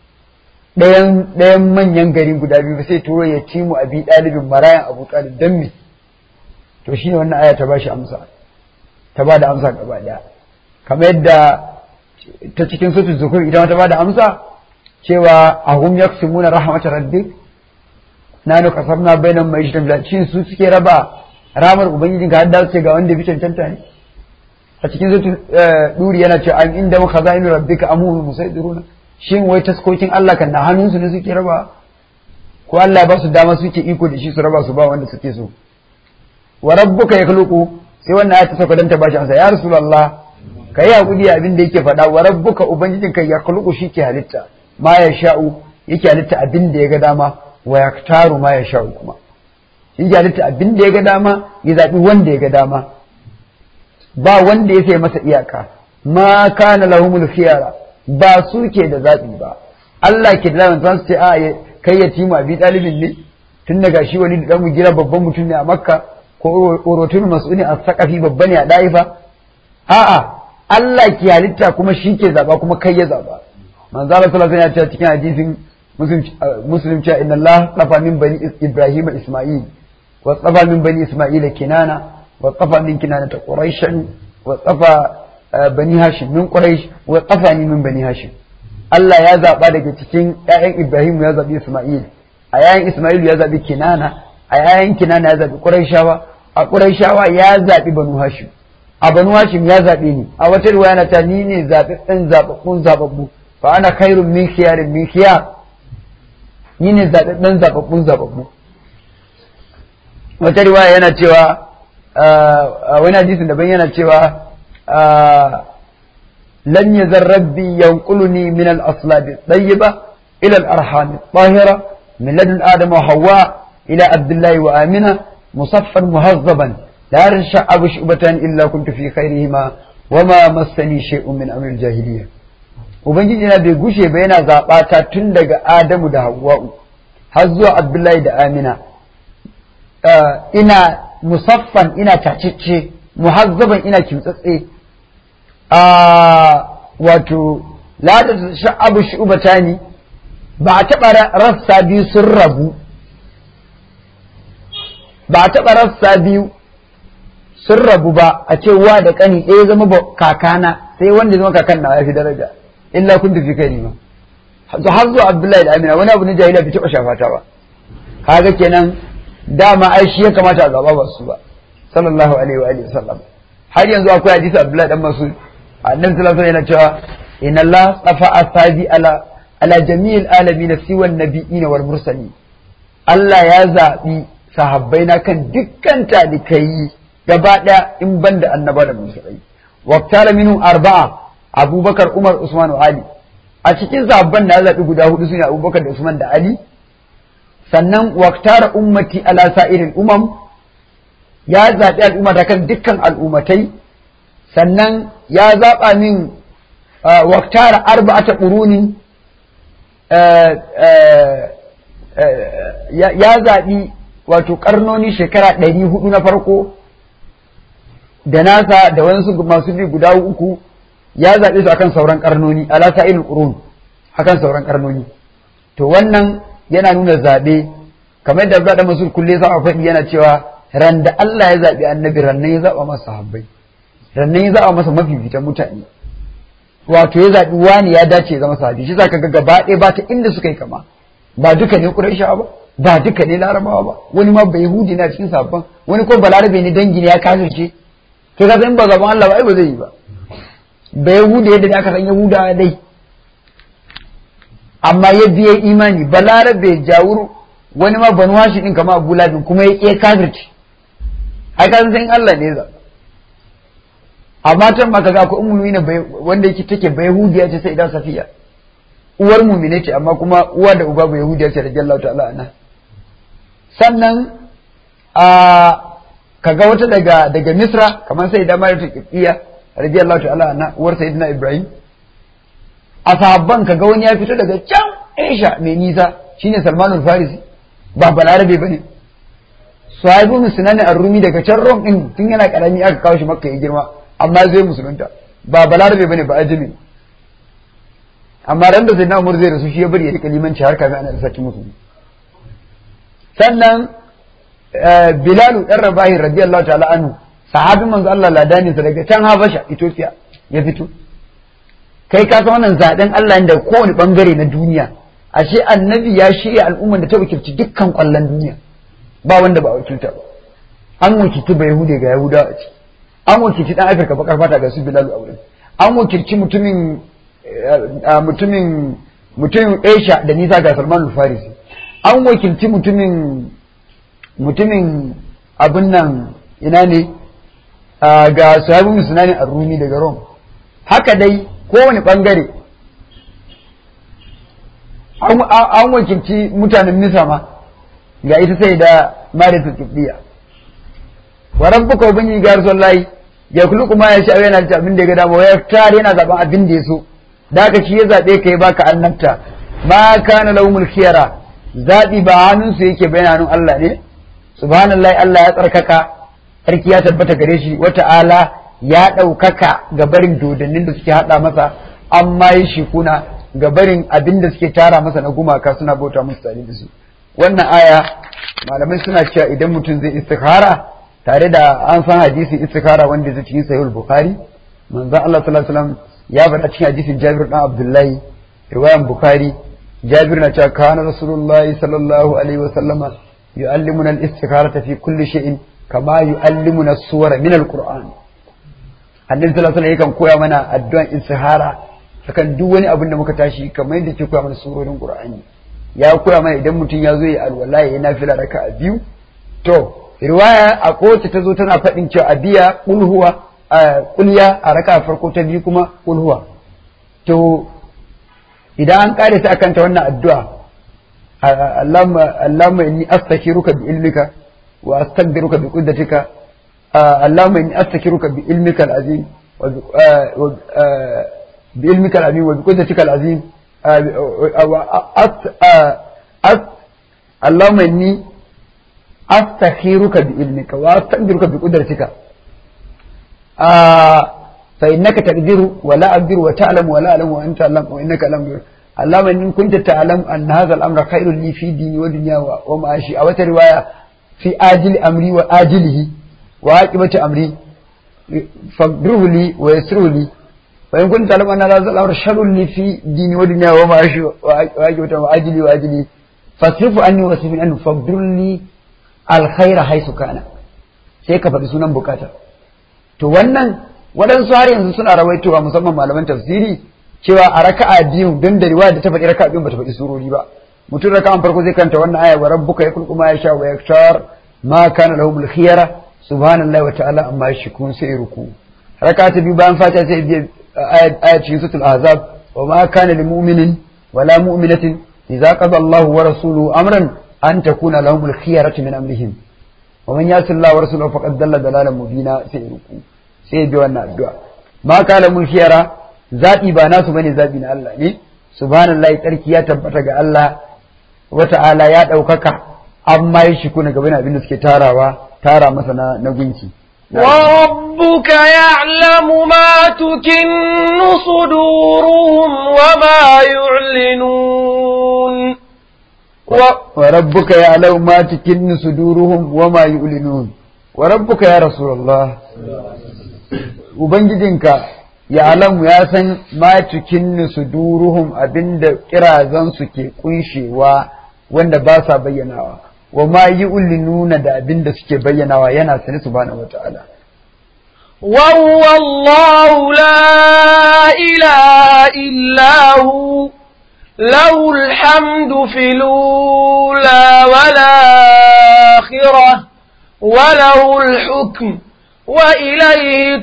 S2: ɗayan manyan gari guda biyu ba sai turo ya ci mu abi ɗalibin marayan abu ɗalib don me to shine wannan aya ta bashi amsa ta ba da amsa gaba ɗaya kamar yadda ta cikin sutu zukur idan ta ba da amsa cewa ahum yaksimuna rahmat rabbik nanu kasarna bainan mai shi tafiya shin su suke raba ramar ubangiji ga hadda ce ga wanda bi cancanta ne a cikin sutu duri yana cewa an inda muka zainu rabbika amu musaidiruna shin wai taskokin Allah kan na hannunsu ne suke raba ko Allah ba su dama suke iko da shi su raba su ba wanda suke so wa rabbuka yakhluqu sai wannan ayat ta sauka dan ta bashi ansa ya rasulullah kai hakuri abin da yake faɗa wa rabbuka ubangijin kai yakhluqu shi ke halitta ma ya sha'u yake halitta abin da ya ga dama wa yaktaru ma ya sha'u kuma shi ke halitta abin da ya ga dama ya zabi wanda ya ga dama ba wanda ya sai masa iyaka ma kana lahumul khiyara ba su ke da zaɓi ba Allah ke da zaɓin su ce a kai ya timu abi ɗalibin ne tun daga shi wani da ɗan gira babban mutum ne a makka ko orotun mas'uni a sakafi babba ne a ɗaifa a'a Allah ke halitta kuma shi ke zaɓa kuma kai ya zaɓa manzo Allah sallallahu alaihi wasallam ya ce cikin hadisin muslim cewa inna Allah tsafa min bani Ibrahim Isma'il wa tsafa min bani Isma'il Kinana wa tsafa min Kinana ta Quraishan wa tsafa bani hashim min quraish wa qafani min bani hashim Allah ya zaba daga cikin ƴaƴan Ibrahim ya zabi Isma'il a ƴaƴan Isma'il ya zabi Kinana a ƴaƴan Kinana ya zabi Quraishawa a Quraishawa ya zabi Banu Hashim a Banu Hashim ya zabe ni a wata riwaya na ta ni ne zaɓaɓɓen zaɓaɓɓun zaɓaɓɓu fa ana khairun min khiyarin min khiyar ni ne zaɓaɓɓen zaɓaɓɓun zaɓaɓɓu wata riwaya yana cewa wani hadisin daban yana cewa لم يزل ربي ينقلني من الأصلاب الطيبة إلى الأرحام الطاهرة من لدن آدم وحواء إلى عبد الله وآمنة مصفا مهذبا la rasha'abu shubatan illa kuntu fi khairihima wama massani shay'un min amril jahiliya ubangiji na bai gushe ba yana zaɓa ta tun daga adamu da hawwa'u har zuwa abdullahi da amina ina musaffan ina tacicce muhazzaban ina kimtsatse wato la da sha'abu shubatani ba a taɓa rassa biyu sun rabu ba a taɓa rassa biyu sun rabu ba a ce wa da ƙani ɗaya zama kakana sai wanda zama kakan na ya fi daraja illa kun tafi kai ma har zuwa abdullahi da amina wani abu na jahiliya bai taɓa shafata ba kaga kenan dama ai shi ya kamata a zaba ba su ba sallallahu alaihi wa alihi sallam har yanzu akwai hadisi abdullahi dan masud annabi sallallahu alaihi yana cewa inna allah safa asabi ala ala jami'il alamin siwa nabiyina wal mursalin Allah ya zaɓi sahabbai na kan dukkan talikai gaba ɗaya in ban da annaba da mursalai waktara minhu arba'a abubakar umar usman ali a cikin sahabban na zaɓi guda hudu sune abubakar da usman da ali sannan waktara ummati ala sa'irin umam ya zaɓi al'umma da kan dukkan al'ummatai sannan ya zaɓa min waktara arba'ata ƙuruni ya zaɓi wato ƙarnoni shekara ɗari hudu na farko da nasa da wasu masu bi guda uku ya zaɓe su akan sauran ƙarnoni ala sa'irin ƙurun akan sauran ƙarnoni to wannan yana nuna zaɓe kamar da zaɗa masu kulle sa a faɗi yana cewa ran da Allah ya zaɓi annabi rannan ya zaɓa masa sahabbai rannan ya zaɓa masa mafifitan mutane wato ya zaɓi wani ya dace ya zama sahabi shi zaka ga gaba ɗaya ba ta inda suka yi kama ba duka ne Qurayshawa ba ba duka ne Larabawa ba wani ma bai Yahudi na cikin sabban wani ko Balarabe ne dangi ne ya kafirce to ka san ba gaban Allah ba ai ba zai yi ba ba Yahudi yadda aka san Yahuda dai amma ya biye imani Balarabe jawuru wani ma banu hashi din kama Abu Labin kuma ya ƙe kafirci ai ka san Allah ne za amma tan ma kaga akwai ummu ne wanda yake take ba Yahudiya ce sai idan Safiya uwar mumine ce amma kuma uwa da uba ba Yahudiya ce radiyallahu ta'ala anha sannan a kaga wata daga daga Misra kamar sai da Maryam Qibtiyya radiyallahu ta'ala anha uwar Sayyidina Ibrahim a sahabban kaga wani ya fito daga can Aisha mai nisa shine Salman al-Farisi ba balarabe bane sahibu musulani ar-rumi daga can Rom din tun yana karami aka kawo shi Makka ya girma amma zai musulunta ba balarabe bane ba ajimi amma ran da Sayyidina Umar zai rasu shi ya bari ya rika limanci har kafin ana sarki musulmi sannan Bilalu dan Rabahi radiyallahu ta'ala anhu sahabin manzo Allah ladani sa daga can Habasha Ethiopia ya fito kai ka san wannan zaben Allah da kowane bangare na duniya ashe annabi ya shirya al'ummar da ta wakilci dukkan kwallon duniya ba wanda ba wakilta ba an wakilci ba Yahude ga Yahudawa a ciki an wakilci dan Afirka bakar fata ga su Bilalu a wurin an wakilci mutumin mutumin mutumin Asia da nisa ga Salman al-Farisi an wakilci mutumin mutumin abin nan ina ne ga sahabu musulani a rumi daga rom haka dai kowane bangare an wakilci mutanen nisa ma ga ita sai da marita tubbiya wa rabbuka ubangiji ga rasulullahi ya kulu kuma ya sha yana da abin da ya ga dama ya tare yana zaben abin da ya so da haka shi ya zabe kai baka annabta ma kana lahumul khiyara zabi ba hannunsu yake bayanin Allah ne subhanallahi Allah ya tsarkaka sarki ya tabbata gare shi wata'ala ya ɗaukaka ga barin dodannin da suke haɗa masa amma yi shi kuna ga barin abin da suke tara masa na gumaka suna bauta musu tare da su wannan aya malamai suna cewa idan mutum zai istikhara tare da an san hadisin istikhara wanda zai cikin sahih bukhari manzon Allah sallallahu alaihi wasallam ya faɗa cikin hadisin Jabir dan Abdullahi riwayan bukhari Jabir na cewa kana rasulullahi sallallahu alaihi wasallama يعلمنا الاستخارة في كل شيء كما يعلمنا السور من القرآن annabi sallallahu alaihi wasallam koya mana addu'an istihara akan duk wani abin da muka tashi kamar yadda ke koya mana surorin Qur'ani ya koya mana idan mutum ya zo ya alwala ya nafila raka'a biyu to riwaya a kowace ta zo tana faɗin cewa a biya kulhuwa kulya a raka'a farko ta biyu kuma kulhuwa to idan an kare sai akan ta wannan addu'a اللهم اللهم اني استخيرك بعلمك واستقدرك بقدرتك اللهم إني أستكرك بعلمك العظيم بعلمك العظيم وبقدرتك العظيم اللهم إني أستخيرك بعلمك وأستقدرك بقدرتك فإنك تقدر ولا أقدر وتعلم ولا أعلم وأنت تعلم وإنك لم اللهم إن كنت تعلم أن هذا الأمر خير لي في ديني ودنيا ومعاشي أو رواية في آجل أمري وآجله وعاقبة أمري فاقدره لي ويسره لي وإن كنت تعلم أن هذا الأمر شر لي في ديني ودنيا ومعاشي وعاقبة وآجلي وآجلي فاصرف عني واصرف عنه فاقدر لي الخير حيث كان sai ka faɗi sunan bukata to wannan waɗansu har yanzu suna rawaitowa musamman malaman tafsiri cewa a raka'a biyu don da riwaya da ta faɗi raka'a biyu bata faɗi surori ba mutum raka'an farko zai kanta wannan aya wa rabbuka yakhluqu ma yasha wa yaktar ma kana lahumul khiyara subhanallahi wa ta'ala amma yashkun sai ruku raka'a ta biyu bayan fatiha sai biya aya cikin suratul ahzab wa ma kana lil mu'minin wa la mu'minatin idza qada Allahu wa rasuluhu amran an takuna lahumul khiyaratu min amrihim wa man yasi Allah wa rasuluhu faqad dalla dalalan mubina sai ruku sai bi wannan addu'a ma kana mun khiyara zaɓi ba nasu bane zaɓi na Allah ne subhanallahi tsarki ya tabbata ga Allah wa ta'ala ya ɗaukaka amma ya shiku na gaban abin da suke tarawa tara masa na, na gunki
S1: وربك يعلم ما تكن صدورهم وما يعلنون
S2: و... وربك يعلم ما تكن صدورهم وما يعلنون وربك يا رسول الله ubangijinka ya alamu ya san ma cikin suduruhum abinda kirazansu ke kunshewa wanda ba sa bayyanawa wa ma yi nuna da abinda suke bayyanawa yana sani subhanahu wata'ala
S1: وهو الله لا إله إلا هو له الحمد في الأولى والآخرة وله الحكم وإليه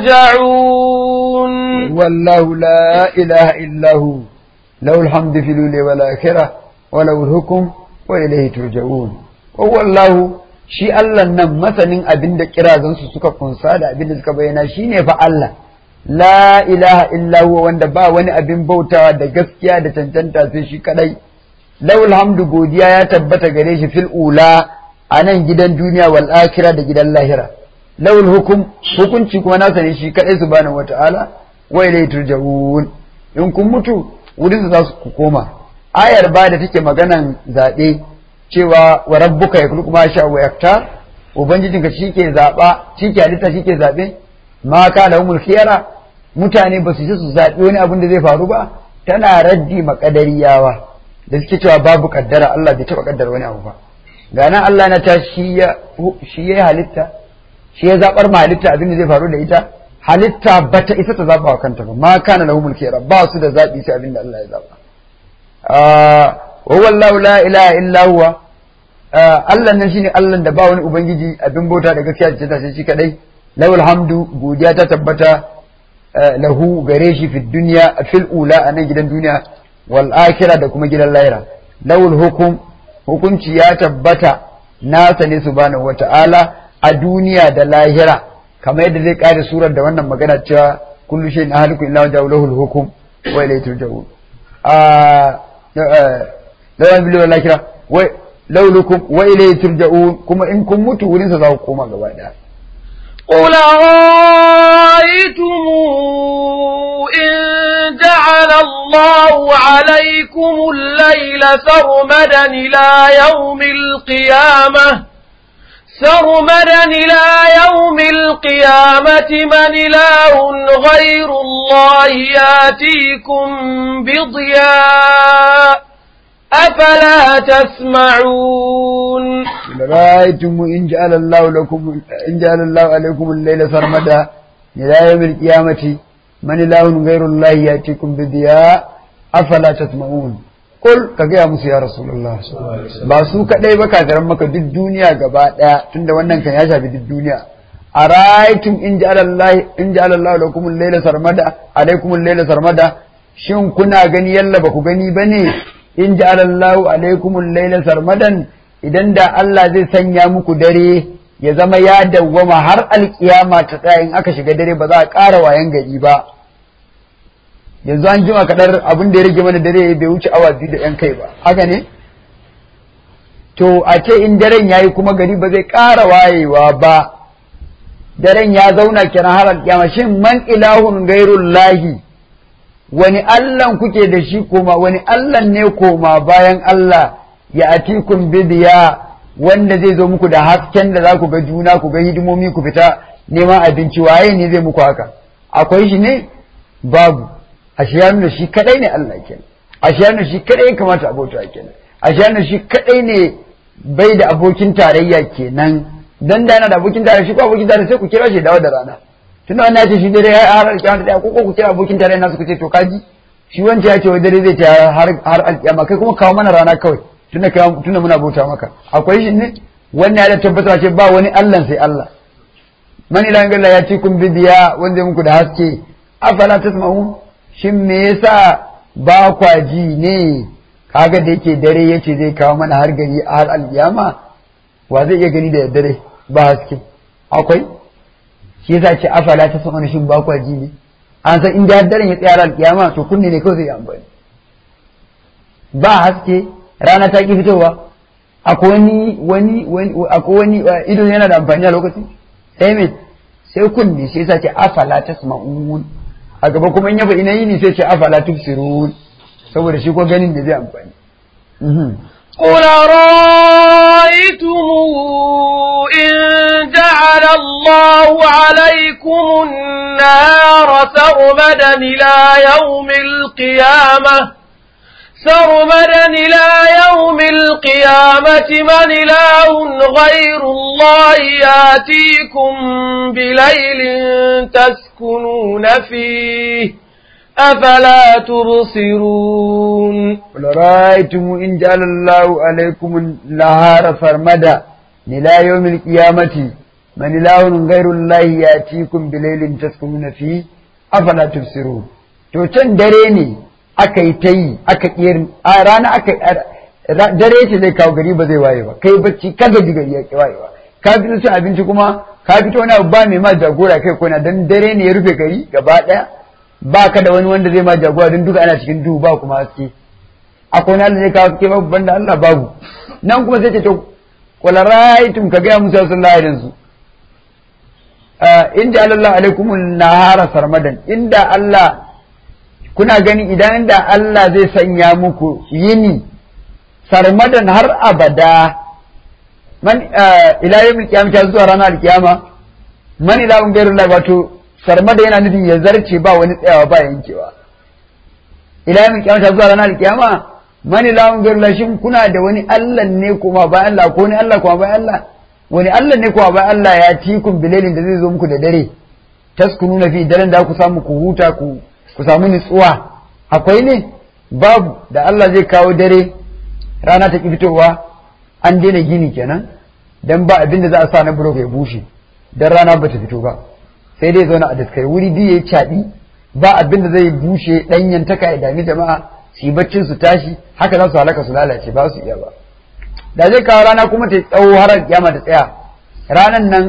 S1: ترجعون
S2: والله لا إله إلا هو له الحمد في الأولى والآخرة وله الحكم وإليه ترجعون وهو الله shi Allah nan masanin abin da kirazansu suka kunsa da abin da suka bayyana shi ne fa Allah la ilaha illa huwa wanda ba wani abin bautawa da gaskiya da cancanta sai shi kadai lawul hamdu godiya ya tabbata gare shi fil ula a nan gidan duniya wal akhirah da gidan lahira lawul hukum hukunci kuma nasa ne shi kadai subhanahu wataala wa ilayhi turja'un in kun mutu wurin za su koma ayar ba da take maganan zabe cewa wa rabbuka yakhluqu ma sha wa yaktar ubangijinka shike zaba shike halitta shike zabe ma kana humul khiyara mutane ba su ji su zabi wani abin da zai faru ba tana raddi makadariyawa da suke cewa babu kaddara Allah bai taba kaddara wani abu ba ga nan Allah na ta shi ya shi ya halitta shi ya zabar ma halitta abin da zai faru da ita halitta bata isa ta zaba wa kanta ba ma kana lahumul khiyara ba su da zabi sai abin da Allah ya zaba wa wallahu la ilaha illa huwa Allah nan shine Allah da ba wani ubangiji abin bauta da gaskiya da ta shi kadai lawal hamdu godiya ta tabbata lahu gare shi fi dunya fil ula a nan gidan duniya wal akhirah da kuma gidan lahira lawul hukum hukunci ya tabbata nasa ne subhanahu wata'ala a duniya da lahira kamar yadda zai kare surar da wannan magana cewa kullu shay'in ahliku illa waja'u hukum wa ilayhi turja'un lawan bilu wal akhirah wa laulukum wa ilayhi turja'un kuma in kun mutu wurin sa za ku koma gaba daya
S1: قل رأيتم إن جعل الله عليكم الليل سرمدا إلى يوم القيامة سرمدا إلى يوم القيامة من إله غير الله ياتيكم بضياء أفلا تسمعون
S2: رأيتم إن جعل الله لكم إن جعل الله عليكم الليل سرمدا إلى يوم القيامة من إله غير الله يأتيكم بضياء أفلا تسمعون قل كجا musu ya Rasulullah ba su kadai ba kafiran maka duk duniya gaba daya tunda wannan kan ya shafi duk duniya araitum in ja'ala Allah in ja'ala Allah lakum al-layla sarmada alaykum al-layla sarmada shin kuna gani yalla ba ku gani bane in ja'ala Allahu alaikum al-laila sarmadan idan da Allah zai sanya muku dare ya zama ya dawwama har alkiyama ta tsaya in aka shiga dare ba za a ƙara wayan gari ba yanzu an jima kaɗar abin da ya rage mana dare bai wuce awa biyu da ‘yan kai ba haka ne to a ce in daren ya yi kuma gari ba zai ƙara wayewa ba daren ya zauna kenan har alkiyama shin man ilahun gairun lahi wani allan kuke da shi koma wani allan ne koma bayan Allah ya atikun bidiya wanda zai zo muku da hasken da za ku ga juna ku ga hidimomi ku fita neman abinci waye ne zai muku haka akwai shi ne babu ashe ya nuna shi kadai ne Allah kenan ashe ya nuna shi kadai kamata abota kenan ashe ya nuna shi kadai ne bai da abokin tarayya kenan dan da yana da abokin tarayya shi ko abokin tarayya sai ku kira shi dawo da rana tunda wannan ya ce shi dare har alƙiyama da ko ku kira abokin tarayya nasu ku ce to kaji shi wanda ya ce wai dare zai ta har har alƙiyama kai kuma kawo mana rana kawai tunda kai tunda muna bauta maka akwai shi ne wannan ya da tabbata ce ba wani Allah sai Allah man ila Allah ya ci kun bidiya wanda ya muku da haske afala tasma'un shin me yasa ba kwa ji ne kaga da yake dare yace zai kawo mana har gari har alkiyama wa zai iya gani da dare ba haske akwai shi yasa ce afala ta sama shin ba kwa ji ne an san inda har daren ya tsaya alkiyama to kunne ne kawai zai amfani ba haske rana ta ki fitowa akwai wani wani wani akwai wani ido yana da amfani a lokacin sai me sai kunne shi yasa ce afala tasma'un a gaba kuma in ya faɗi na yini sai ce afala tubsirun saboda shi ko ganin da zai amfani
S1: قل رأيتم إن جعل الله عليكم النار سرمدا إلى يوم القيامة سرمدا إلى يوم القيامة من إله غير الله ياتيكم بليل تسكنون فيه أفلا تبصرون
S2: قل رأيتم إن جعل الله عليكم النهار سرمدا إلى يوم القيامة من إله غير الله ياتيكم بليل تسكنون فيه أفلا تبصرون to can dare ne aka yi ta yi aka ƙiyar a rana aka dare ce zai kawo gari ba zai waye ba kai bacci ka gaji gari ya ki waye ba ka fito cin abinci kuma ka fito wani abu ba mai ma jagora kai kona dan dare ne ya rufe gari gaba ɗaya ba ka da wani wanda zai ma jagora don duka ana cikin duhu ba kuma haske akwai wani zai kawo ke babu banda Allah babu nan kuma sai ce to qul ra'aytum ka ga musa sallallahu alaihi wasallam in ja Allah alaikum nahara sarmadan inda Allah kuna gani idan da Allah zai sanya muku yini sarmadan har abada man ila yawmil qiyamah zuwa ranar alkiyama man ila gairullah wato sarmada yana nufin ya zarce ba wani tsayawa ba yankewa ila yamin kiyama zuwa ranar kiyama mani lamun gairullah shin kuna da wani Allah ne kuma bayan Allah ko wani Allah kuma bayan Allah wani Allah ne kuma bayan Allah ya tikun bilalin da zai zo muku da dare taskununa fi daren da ku samu ku huta ku ku samu nutsuwa akwai ne babu da Allah zai kawo dare rana ta ki fitowa an daina gini kenan dan ba abin da za a sa na burok ya bushe dan rana ba ta fito ba sai dai zauna a daskai wuri biyu ya caɗi ba abin da zai bushe ɗanyen taka ya dami jama'a su yi baccin su tashi haka za su halaka su lalace ba su iya ba da zai kawo rana kuma ta tsawo har kiyama ta tsaya ranan nan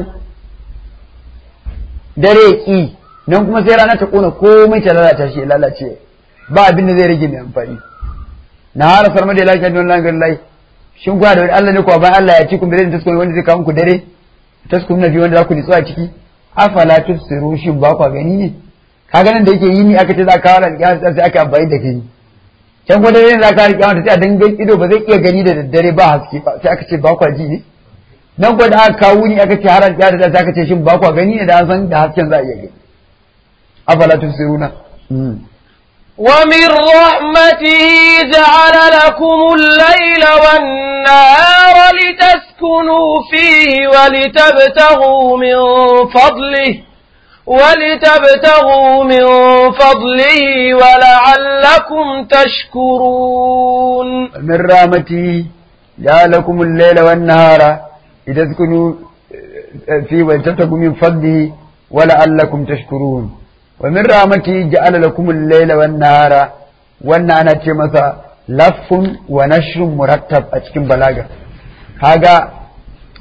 S2: dare ki nan kuma sai rana ta kona komai ta lalata shi ya lalace ba abin da zai rage mai amfani na hara sarma da lafiya don langar lai shin kuwa da wani Allah ne kuwa bayan Allah ya ci kun bire da taskun wanda zai kawo muku dare taskun na fi wanda za ku nitsu a ciki afala tufsiru shin ba kwa gani ne kaga nan da yake yi ni aka ce za ka kawo alƙiyama sai aka amfani da kai can kuma dare za ka kawo alƙiyama sai a dangan ido ba zai iya gani da daddare ba haske ba sai aka ce ba kwa ji ne nan kuma da aka kawo ni aka ce har alƙiyama sai aka ce shin ba kwa gani ne da an san da hasken za a iya gani afala tufsiruna
S1: ومن رحمته جعل لكم الليل والنهار لتسكنوا فيه ولتبتغوا من فضله ولتبتغوا من فضله ولعلكم تشكرون
S2: من رحمته جعل لكم الليل والنهار لتسكنوا فيه ولتبتغوا من فضله ولعلكم تشكرون ومن رحمته جعل لكم الليل والنهار wannan ana ce masa laffun wa nashrun murattab a cikin balaga kaga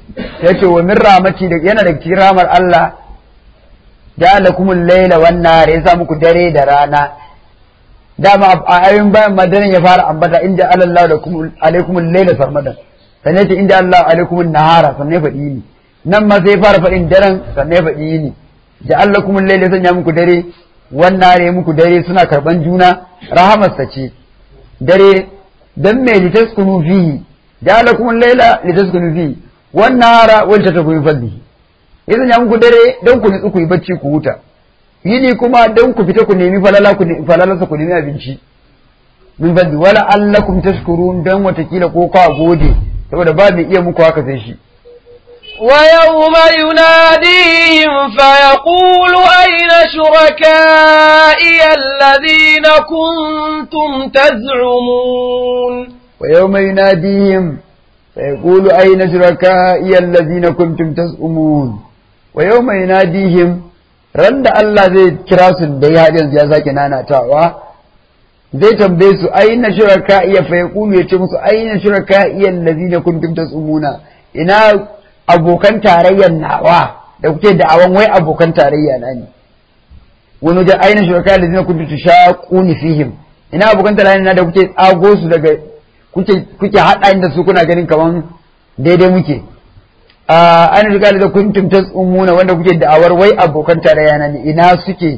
S2: yace wa min rahmati da yana da cikin rahmar Allah ja'alakumul layla wan nahar ya sa muku dare da rana dama a ayoyin bayan madarin ya fara ambata inda Allah da kuma alaikumul layla sarmadan sannan yace inda Allah alaikumul nahara sannan ya faɗi ni nan ma sai ya fara faɗin daren sannan ya faɗi ni ja'alakumul layla sanya muku dare wan nahar ya muku dare suna karban juna rahamarsa ce dare dan me litaskunu fihi ja'alakumul layla litaskunu fihi wan nahara wal tatakunu fadlihi ya sanya muku dare don ku nutsu ku yi bacci ku huta yini kuma don ku fita ku nemi falala ku nemi falalarsa ku nemi abinci min fadli wala allakum tashkurun dan watakila ko ka gode saboda ba mai iya muku haka sai shi
S1: ويوم يناديهم فيقول أين شركائي الذين كنتم تزعمون
S2: ويوم يناديهم فيقول أين شركائي الذين كنتم تزعمون ويوم يناديهم ran da Allah zai kira su da ya hadin ya sake nanatawa zai tambaye su aina shuraka iya fa yaqulu ya ce musu aina shuraka iya allazina kuntum tasumuna ina abokan tarayyar nawa da kuke da'awan wai abokan tarayya na ne wani da aina shuraka allazina kuntum tushaquni fihim ina abokan tarayya na da kuke tsago su daga kuke kuke hada inda su kuna ganin kaman daidai muke an riga da kuntum tasumuna wanda kuke da'awar wai abokan tarayya na ne ina suke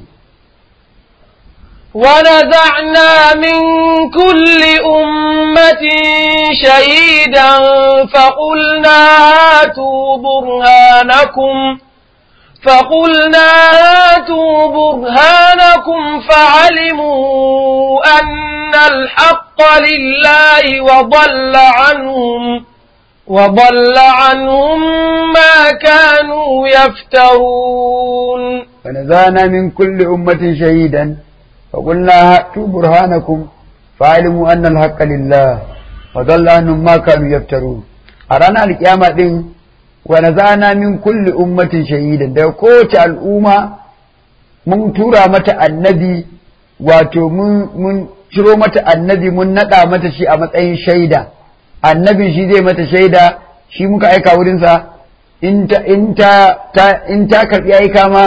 S1: ونزعنا من كل أمة شهيدا فقلنا هاتوا برهانكم فقلنا هاتوا برهانكم فعلموا أن الحق لله وضل عنهم وضل عنهم ما كانوا يفترون
S2: فنزعنا من كل أمة شهيدا فقلنا هاتوا برهانكم فعلموا أن الحق لله وضل عنهم ما كانوا يفترون أرانا القيامة دين ونزعنا من كل أمة شهيدا ده كوت الأمة من تورا متى النبي wato mun ciro mata annabi mun naɗa mata shi a matsayin shaida annabin shi zai mata shaida shi muka aika wurinsa in ta karɓi aika ma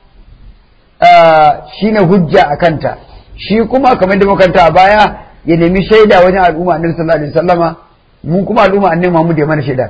S2: shi ne hujja a kanta shi kuma kamar da makanta a baya ya nemi shaida wajen al'umma annabi sallallahu alaihi wasallama mu kuma al'umma annabi Muhammad ya mana shaida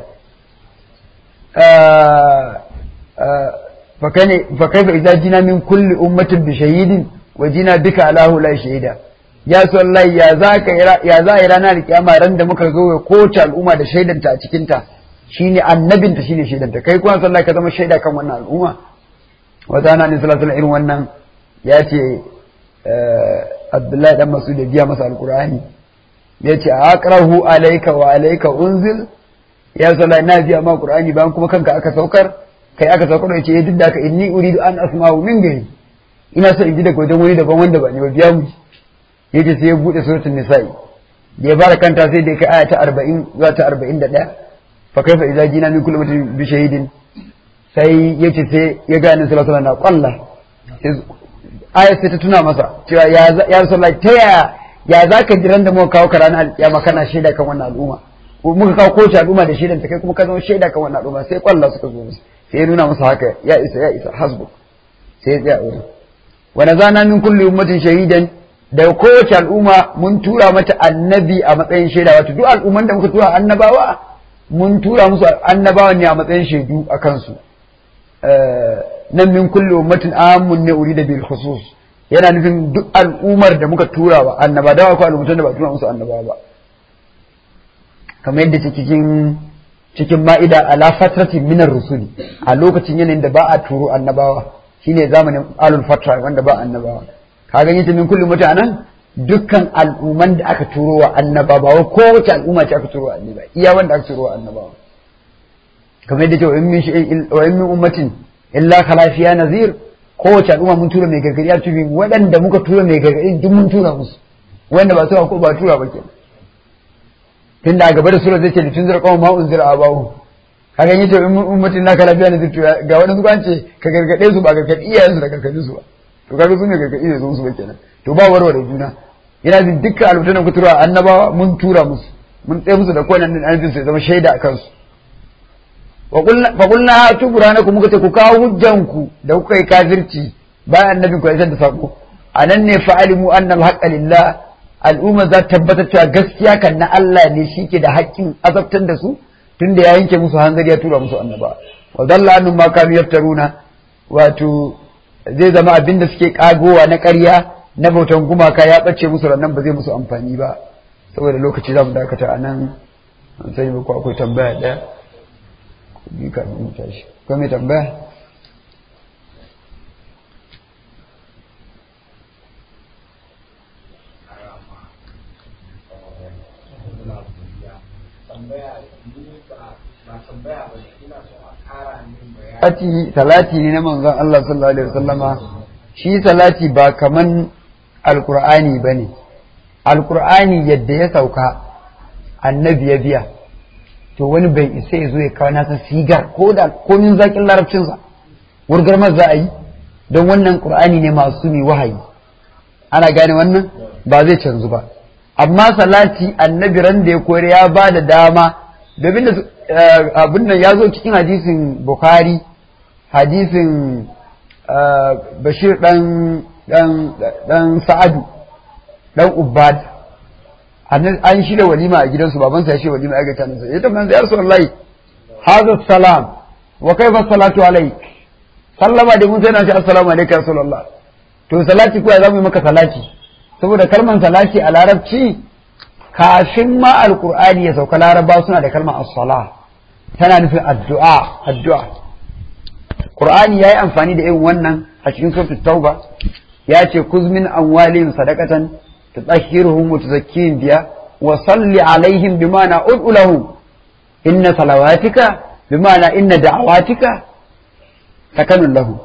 S2: fa kaifa idza jina min kulli ummatin bi shahidin wa jina bika ala la shahida ya sallahi ya za ka ya za a ranar kiyama ran da muka zo ya kowace al'umma da shaidanta a cikin ta shine annabinta shine shaidanta kai kuma sallahi ka zama shaida kan wannan al'umma wata ana ne sallallahu irin wannan ya ce Abdullahi dan Masud ya biya masa alqur'ani ya ce aqrahu alayka wa alayka unzil ya sallahi na biya ma qur'ani bayan kuma kanka aka saukar kai aka saukar ya ce duk da ka inni uridu an asma'u min gari ina so in ji daga wajen wani daban wanda ba ni ba biya mu yace sai ya bude suratul nisa'i da ya fara kanta sai da ya kai aya ta 40 zuwa ta 41 fa kaifa idza jina min kulli ummatin bi shahidin sai yace sai ya ga annabi sallallahu alaihi wasallam na kwalla aya sai ta tuna masa cewa ya ya rasulullahi ta ya ya zaka jiran da muka kawo ka ranar alkiyama kana shaida kan wannan al'umma muka kawo kowace al'umma da shaidan ta kai kuma ka zama shaida kan wannan al'umma sai kwalla suka zo musu sai ya nuna masa haka ya isa ya isa hasbu sai ya tsaya wurin wa nazana min kulli ummatin shahidan da kowace al'umma mun tura mata annabi a matsayin shaida wato duk al'umman da muka tura annabawa mun tura musu annabawa ne a matsayin shaidu a kansu nan min kulli ummatin amun ne urida bil khusus yana nufin duk al'ummar da muka tura wa annaba da akwai al'ummatan da ba tura musu annabawa ba kamar yadda cikin cikin ma'ida ala fatratin minar rusuli a lokacin yanayin da ba a turo annabawa shine zamanin alul fatra wanda ba annabawa ka gani ta min kulli mutanen dukkan al'umman da aka turo wa annabawa ko wace al'umma ce aka turo wa annaba iya wanda aka turo wa annabawa kamar yadda ce wa in min ummatin illa khalafiya nazir kowace al'umma mun tura mai gargadi a cikin waɗanda muka tura mai gargadi duk mun tura musu wanda ba tura ko ba tura ba kenan tunda a gaba da sura zai ce litun zira kawai ma unzira abawu kaga yace in ummatin la khalafiya nazir ga waɗansu kan ce ka gargade su ba gargadi iyayensu da gargadin su ba to kaga su ne gargadi da su ba kenan to ba warware juna yana jin dukkan albutan da muka tura annabawa mun tura musu mun tsaye musu da kowane annabin su ya zama shaida a kansu fa qulna hatu burhanakum muka ce ku kawo hujjanku da kuka yi kafirci bayan annabin ku ya da sako anan ne fa'alimu anna al lillah al'umma za ta tabbatar cewa gaskiya kan na Allah ne shi ke da haƙƙin azabtar da su tunda ya yanke musu hanzari ya tura musu annaba wa dalla annum ma kanu yaftaruna wato zai zama abin da suke kagowa na ƙarya na bautan gumaka ya ɓace musu rannan ba zai musu amfani ba saboda lokaci za mu dakata a nan an sani ba ko akwai tambaya ɗaya ku bi ka mu tashi ko mai tambaya salati salati ne na manzon Allah sallallahu alaihi wasallama shi salati ba kaman alqur'ani bane alqur'ani yadda ya sauka annabi ya biya to wani bai isa ya zo ya kawo nasa sigar ko da komin zakin larabcinsa wurgar za a yi don wannan qur'ani ne masu mai wahayi ana gane wannan ba zai canzu ba amma salati annabi ran da ya koyar ya ba da dama domin da abin nan ya zo cikin hadisin bukhari hadisin bashir dan dan sa'adu dan ubad an shirya walima a gidansu babansa ya shirya walima ya ga tanansa ya tambaye ya rasulullahi hadha salam wa kaifa salatu alayk sallama da mun sai na ce assalamu alayka ya rasulullah to salati ko ya zamu yi maka salati saboda kalmar salati a larabci kafin ma alqur'ani ya sauka laraba suna da kalmar as-salah tana nufin addu'a addu'a qur'ani yayi amfani da irin wannan a cikin suratul tauba ya ce kuz min amwalihim sadaqatan tutahhiruhum wa tuzakkihim biha wa salli alaihim bima'na ud'u lahum inna salawatika bima'na inna da'awatika sakanun lahum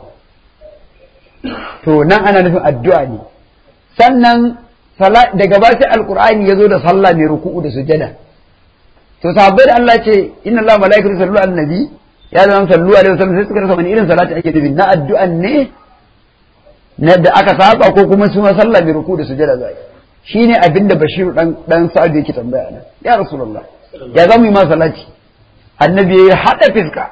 S2: to nan ana nufin addu'a ne sannan daga ba sai alqur'ani yazo da sallah mai ruku'u da sujada to sahabbai da Allah ce inna Allah malaikatu sallu ala nabi ya zama sallu alaihi wasallam sai suka rasa wani irin salati ake nufi na addu'an ne na da aka saba ko kuma su ma sallah mai ruku da sujada zai shine abin da Bashir dan dan Sa'ad yake tambaya nan ya rasulullah ya zamu yi ma salati annabi ya hada fiska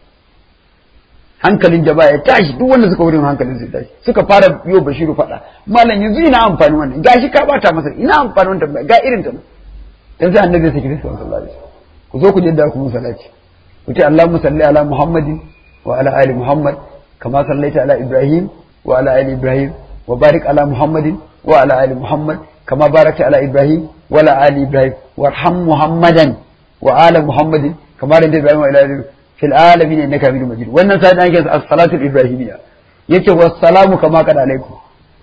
S2: hankalin jama'a ya tashi duk wanda suka wurin hankalin su tashi suka fara biyo Bashiru fada malam yanzu ina amfani wannan gashi ka bata masa ina amfani wannan tambaya ga irin ta nan dan sai annabi ya saki fiska sallallahu alaihi wasallam ku zo ku jidda ku salati ku ce Allahumma salli ala Muhammadin wa ala ali Muhammad kama sallaita ala Ibrahim wa ala ali Ibrahim wa barik ala Muhammadin wa ala ali Muhammad kama barakta ala Ibrahim wa ala ali Ibrahim warham Muhammadan wa ala Muhammadin kama da Ibrahim wa ala ali fil alamin innaka hamidum majid wannan sai dan yake as-salatu ibrahimiyya yake wassalamu kama kada alaikum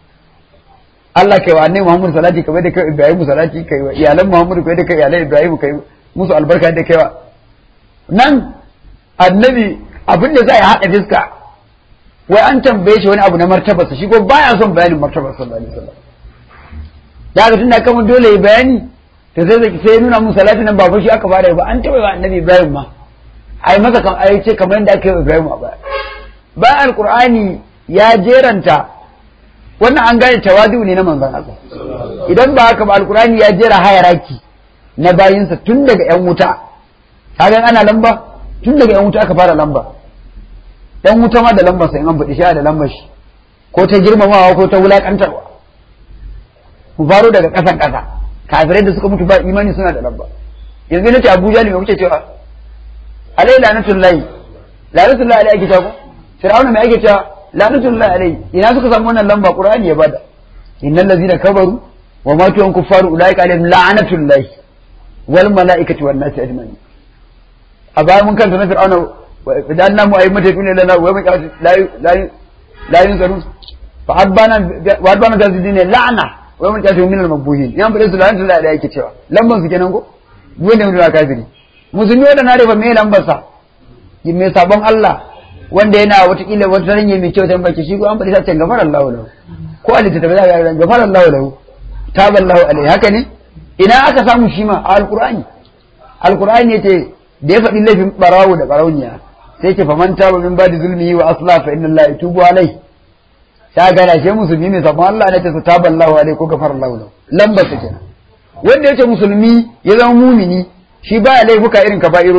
S2: Allah kai wa annabi Muhammad salati kamar da kai Ibrahim salati kai wa iyalan Muhammad kai da kai iyalan Ibrahim kai musu albarka da kai wa nan annabi abin da zai haɗa fiska wai an tambaye shi wani abu na martabarsa shi ko baya son bayanin martabar sallallahu alaihi wasallam da haka tunda kama dole ya bayani to sai sai nuna mun salati nan ba shi aka fara ba an taɓa wa annabi Ibrahim ma ai masa kan ai ce kamar yadda aka yi Ibrahim a baya bayan alqur'ani ya jeranta wannan an gane tawadu ne na manzon Allah idan ba haka ba alqur'ani ya jera hayaraki na bayinsa tun daga yan wuta kaga ana lamba tun daga yan wuta aka fara lamba yan wuta ma da lambar sai an faɗi shi da lambar shi ko ta girmamawa ko ta wulakantarwa mu faro daga ƙasan ƙasa kafirai da suka mutu ba imani suna da lamba yanzu nace Abuja ne me kuke cewa alai lanatullahi lanatullahi alai ake cewa ko fir'auna me ake cewa lanatullahi alai ina suka samu wannan lamba qur'ani ya bada innal ladzina kabaru wa matu an kuffaru ulaika alaihim la'natullahi wal malaikati wan nasi ajma'in a bayan mun kanta na fir'auna idan namu ayi mata tuni lana wa mun la la la yunzarun fa adbana wa adbana da dine la'na wa mun tafi min al-mabuhin yan bude su la'natu la da yake cewa lamban su kenan ko wanda mun da kafiri musulmi wanda na rufa me lambar sa mai sabon Allah wanda yana watakila wata ranye mai kyau tan baki shi ko an faɗi sace gafara Allah lahu ko a littattafa za ga gafara Allah lahu taballahu alaihi haka ne ina aka samu shi ma a alqur'ani alqur'ani yace da ya faɗi laifin barawo da barauniya sai ce faman taba min ba'di zulmihi wa asla fa inna Allah yatubu alai ta gana shi musulmi mai sabon Allah ne ta taballahu alai ko gafara Allah lahu lambar ta kenan wanda yace musulmi ya zama mumini shi baya laifuka irin kaba'irori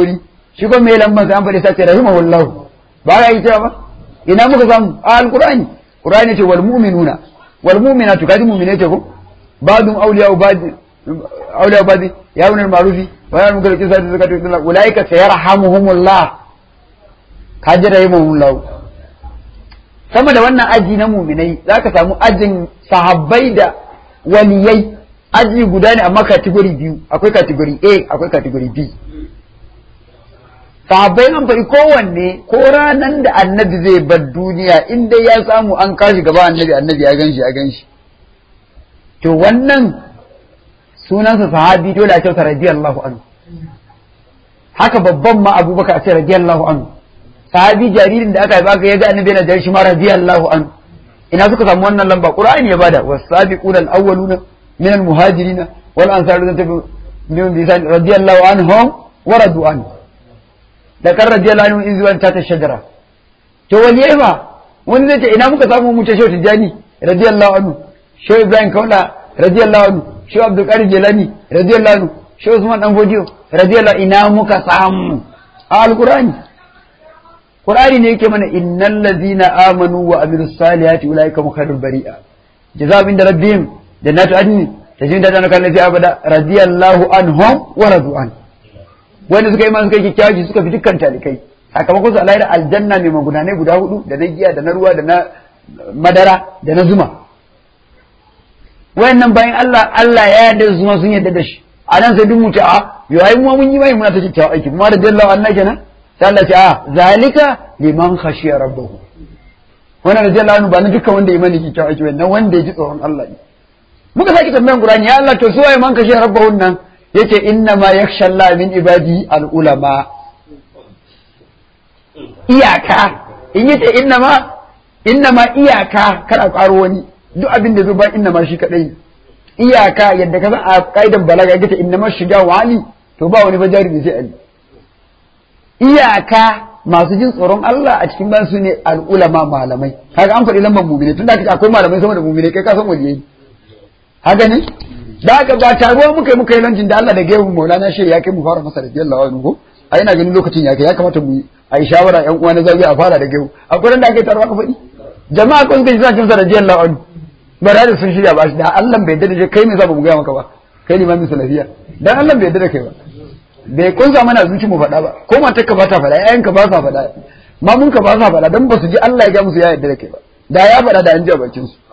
S2: shi kuma mai lamban sai an faɗi sace rahimahullahu ba ga yi cewa ba ina muka samu a alqur'ani qur'ani ce wal mu'minuna wal mu'minatu kaji mu'mine ce ko ba'dum awliya ba'd awliya ba'd ya'munu ma'rufi wa ya'munu bil qisati zakatu ulaika sayarhamuhumullah kaji rahimahullahu sama da wannan aji na muminai za ka samu ajin sahabbai da waliyai aji guda ne amma kategori biyu akwai kategori A akwai kategori B sahabbai an faɗi kowanne ko ranan da annabi zai bar duniya in dai ya samu an kashi gaba annabi annabi ya ganshi ya ganshi to wannan sunansa sahabi dole a kyauta radiyallahu anhu haka babban ma abubakar a ce radiyallahu anhu sahabi jaririn da aka haifa ka ya ga annabi yana da shi ma radiyallahu an ina suka samu wannan lamba qur'ani ya bada was-sabiquna al-awwaluna min al-muhajirin wal ansar min bisan radiyallahu anhum wa radu an da kan radiyallahu anhum in zuwan ta ta shajara to waliyai ma wani zai ce ina muka samu mu ta shehu tijani radiyallahu anhu shehu ibrahim kaula radiyallahu anhu shehu abdul qadir jilani radiyallahu anhu shehu usman dan fodiyo radiyallahu ina muka samu a al-qur'ani Qur'ani ne yake mana innal ladzina amanu wa amilus salihati ulaika mukhairul bari'a jazaa'u inda rabbihim jannatu adn tajri min tahtiha al-anhar fi abada radiyallahu anhum wa radu an wanda suka yi man suka yi kyakkyawa suka fi dukkan talikai sakamakon su Allah da aljanna mai magudanai guda hudu da na giya da na ruwa da na madara da na zuma wayannan bayan Allah Allah ya yarda da zuma sun yarda da shi a nan sai duk mutu a yau ai mu mun yi mai muna ta kyakkyawa aiki kuma radiyallahu anhu kenan sai Allah ce a zalika liman khashiya rabbahu wannan radiyallahu anhu ba na dukkan wanda ya mani kikkiawa ake wannan wanda ya ji tsoron Allah ne muka saki tambayan Qur'ani ya Allah to su waye man khashiya rabbahu nan yace inna ma yakhsha Allah min ibadi al ulama iyaka in yace inna ma inna ma iyaka kada karo wani duk abin da zo ba inna ma shi kadai iyaka yadda ka san a kaidan balaga yace inna ma shiga wali to ba wani fajari da sai ali iyaka masu jin tsoron Allah a cikin bayan su ne al'ulama malamai kaga an faɗi lambar mumine tun da kace akwai malamai sama da mumine kai ka san waliyai haka ne da haka ba taruwa muka yi muka yi lancin da Allah da gaibu Maulana shi ya kai mu fara masa radiyallahu anhu ko a ina ganin lokacin ya kai ya kamata mu a yi shawara yan uwa na zabi a fara da gaibu akwai da ake taruwa ka faɗi jama'a kun kai suna cin sa radiyallahu anhu ba da sun shirya ba shi da Allah bai yarda da kai me za mu gaya maka ba kai ne ma min salafiya dan Allah bai yarda da kai ba bai kunsa mana zuci mu faɗa ba ko matar ka ba ta faɗa ƴaƴan ka ba sa faɗa mamun ka ba sa faɗa dan ba su ji Allah ya ga musu ya yarda da kai ba da ya faɗa da an ji a bakin su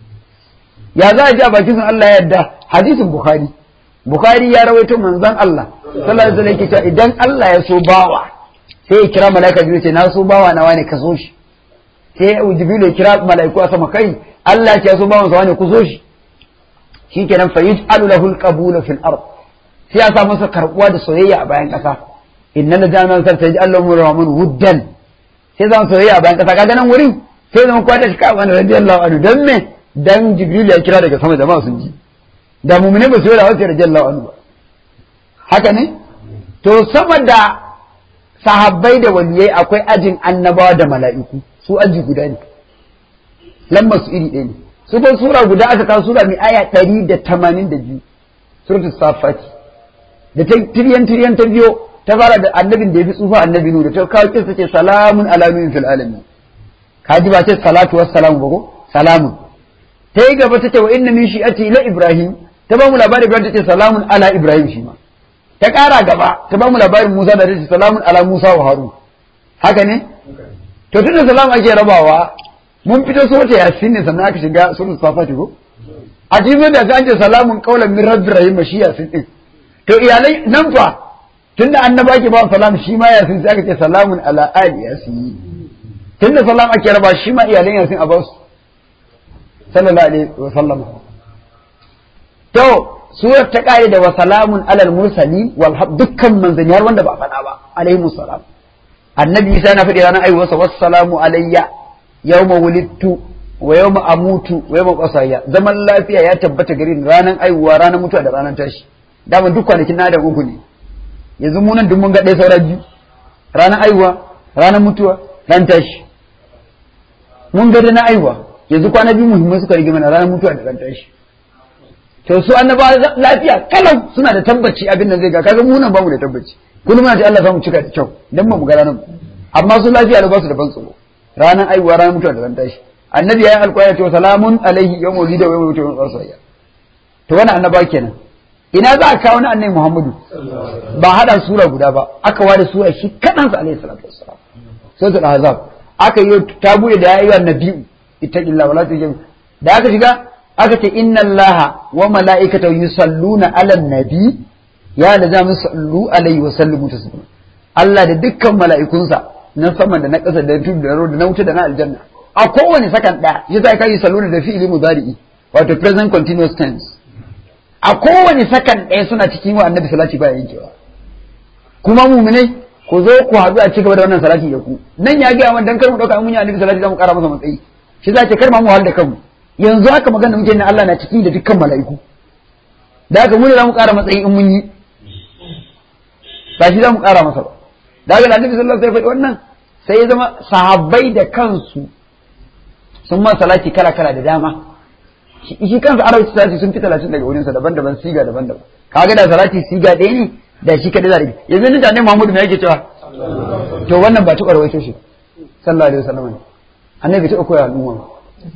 S2: ya za a ji a bakin su Allah ya yarda hadisin bukhari bukhari ya rawaito manzon Allah sallallahu alaihi wasallam yake cewa idan Allah ya so bawa sai ya kira malaika biyu ce na so bawa na wani ka so shi sai jibril ya kira malaiku a sama kai Allah ya so bawan sa wani ku so shi shikenan fa yaj'alu lahu al-qabula fil ard sai ya sa masa karbuwa da soyayya a bayan ƙasa inna la jami'an sarta ji Allah mu rahman wuddan sai zama soyayya a bayan ƙasa kaga nan wurin sai zama kwata shi kawai wani radiyallahu anhu dan me dan jibril ya kira daga sama jama'a sun ji da mu'mine ba su yi da wasu radiyallahu anhu ba haka ne to sama da sahabbai da waliyai akwai ajin annabawa da mala'iku su aji guda ne lambar su iri ɗaya ne su ko sura guda aka kawo sura mai aya ɗari da tamanin da biyu suratul safati da ta tiryan tiryan ta biyo ta fara da annabin da ya fi tsufa annabi nu da ta kawo kisa ce salamun ala nuhin fil alamin kaji ba ce salatu wassalamu ba ko salamun ta yi gaba ta ce wa inna min shi'ati ila ibrahim ta ba mu labarin ibrahim ta ce salamun ala ibrahim shi ma ta ƙara gaba ta ba mu labarin musa da ta ce salamun ala musa wa harun haka ne to tunda salamu ake rabawa mun fito surata yasin ne sannan aka shiga suratul safati ko a cikin da an ce salamun qaulan min rabbir rahim shi yasin din to iyalai nan fa tunda annaba ke ba salam shi ma yasin sai aka ce salamun ala ali yasin tunda salam ake raba shi ma iyalan yasin a basu sallallahu alaihi wa sallam to surar ta kare da wa salamun alal mursalin wal dukkan manzanni har wanda ba faɗa ba alaihi salam annabi isa na faɗi ranar aiwarsa wassalamu alayya yawma wulidtu wa yawma amutu wa yawma qasaya zaman lafiya ya tabbata gare ni ranar aiwa ranar mutuwa da ranar tashi dama duk kwanakin na da uku ne yanzu mu nan duk mun ga ɗaya saura biyu ranar aiwa ranar mutuwa ran tashi mun ga da na aiwa yanzu kwana biyu muhimmai suka rige mana ranar mutuwa da ran tashi to su annaba lafiya kalau suna da tabbaci abin nan zai ga kaga mu nan bamu da tabbaci kullum na ce Allah samu cika da kyau dan ba mu ga ranar amma su lafiya da ba su da ban tsoro ranar aiwa ranar mutuwa da ran tashi annabi ya yi alƙawari to salamun alaihi yawmul lida wa yawmul mutuwa tsarsa to wannan annaba kenan ina za a kawo na annabi Muhammadu ba hada sura guda ba aka ware sura shi kadan sa alaihi salatu wassalam suratul ahzab aka yi ta bude da yayi annabi ittaqillah wala tujib da aka shiga aka ce inna allaha wa mala'ikatahu yusalluna ala nabi ya da zamu sallu alaihi wa sallimu taslima Allah da dukkan mala'ikunsa na sama da na ƙasa da tudu da da na wuta da na aljanna a kowane sakan ɗaya yasa kai yusalluna da fi'ili mudari'i wato present continuous tense a kowane sakan ɗaya suna cikin wa annabi salati baya yankewa kuma muminai ku zo ku haɗu a ci gaba da wannan salati da ku nan ya gaya man dan kar mu ɗauka mun yi annabi salati za mu ƙara masa matsayi shi za ce kar ma mu wahal da kanmu yanzu haka magana muke na Allah na ciki da dukkan mala'iku da haka mu ne za mu ƙara matsayi in mun yi ba shi za mu ƙara masa ba da haka annabi sallallahu alaihi wasallam wannan sai ya zama sahabbai da kansu sun ma salati kala kala da dama shi kansa arabci salati sun fi talatin daga wurinsa daban-daban siga daban-daban kaga da salati siga ɗaya ne da shi kadai zarabi yanzu ni da ne Muhammadu me yake cewa to wannan ba tuƙar rawaito shi sallallahu alaihi wasallam annabi ta koya al'umma ba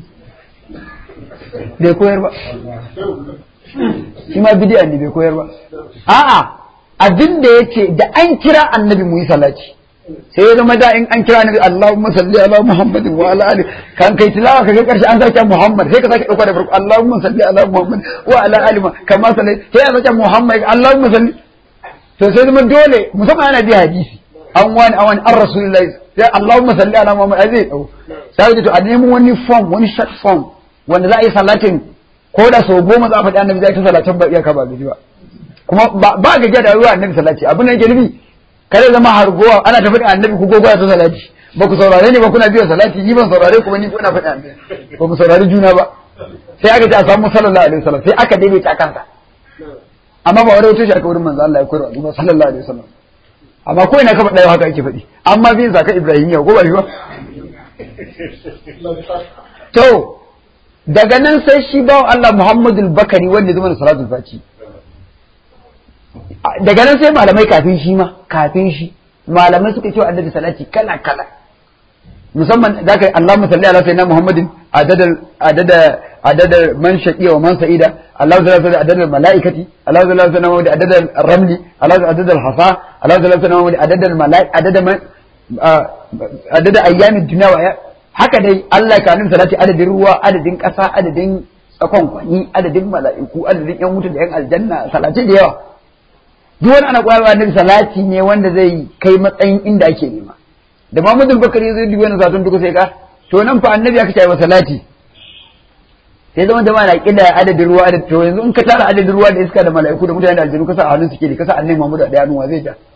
S2: bai koyar ba shi ma bidi'a ne bai koyar ba a'a abin da yake da an kira annabi mu yi salati sai ya zama da in an kira annabi Allahumma salli ala Muhammadin wa ala ali kan kai tilawa kaga karshe an sake Muhammad sai ka sake dauka da farko Allahumma salli ala Muhammad wa ala ali kama salli sai ya sake Muhammad Allahumma salli to sai zama dole musamman ana bi hadisi an wani an wani an rasulullahi sai Allahumma salli ala Muhammad zai dau sai to a nemi wani form wani short form wanda za a yi salatin ko da sau goma za a faɗi annabi zai ta salatin ba iyaka ba gaji ba kuma ba gajiya da ruwa annabi salati abin da yake nufi kare zama hargowa ana ta faɗi annabi ku gogoya ta salati ba ku saurare ni ba kuna biyan salati ni ban saurare ku ba ni kuna faɗi annabi ba mu saurari juna ba sai aka ce a samu sallallahu alaihi wasallam sai aka daidaita kansa amma ba wani wuce shi aka wurin manzo Allah ya koyar wa sallallahu alaihi wasallam amma ko ina ka faɗa haka ake faɗi amma bin zaka ibrahimiya ko ba shi ba to daga nan sai shi bawa Allah Muhammadu Bakari wanda zama da salatul fati daga nan sai malamai kafin shi ma kafin shi malamai suka ce wa annabi salati kala kala musamman zaka Allahumma salli ala sayyidina Muhammadin adada adada adada man shaqiya wa man sa'ida Allahu salli ala adada malaikati Allahu salli ala sayyidina Muhammadin adada ramli Allahu adada al-hasa Allahu salli ala sayyidina Muhammadin adada al-malaik adada man adada ayyamin dunya wa haka dai Allah ka nuna salati adadin ruwa adadin ƙasa adadin tsakon kwani adadin mala'iku adadin yan wuta da yan aljanna salati da yawa duk wani ana koyarwa annabi salati ne wanda zai kai matsayin inda ake nema da Muhammadu Bakari zai dubi wannan satun duka sai ka to nan fa annabi aka ce wa salati sai zama jama'a na kida adadin ruwa adadin to yanzu in ka tara adadin ruwa da iska da mala'iku da mutane da aljanu ka sa a hannun suke ne ka sa annabi Muhammadu a daya nuwa zai ja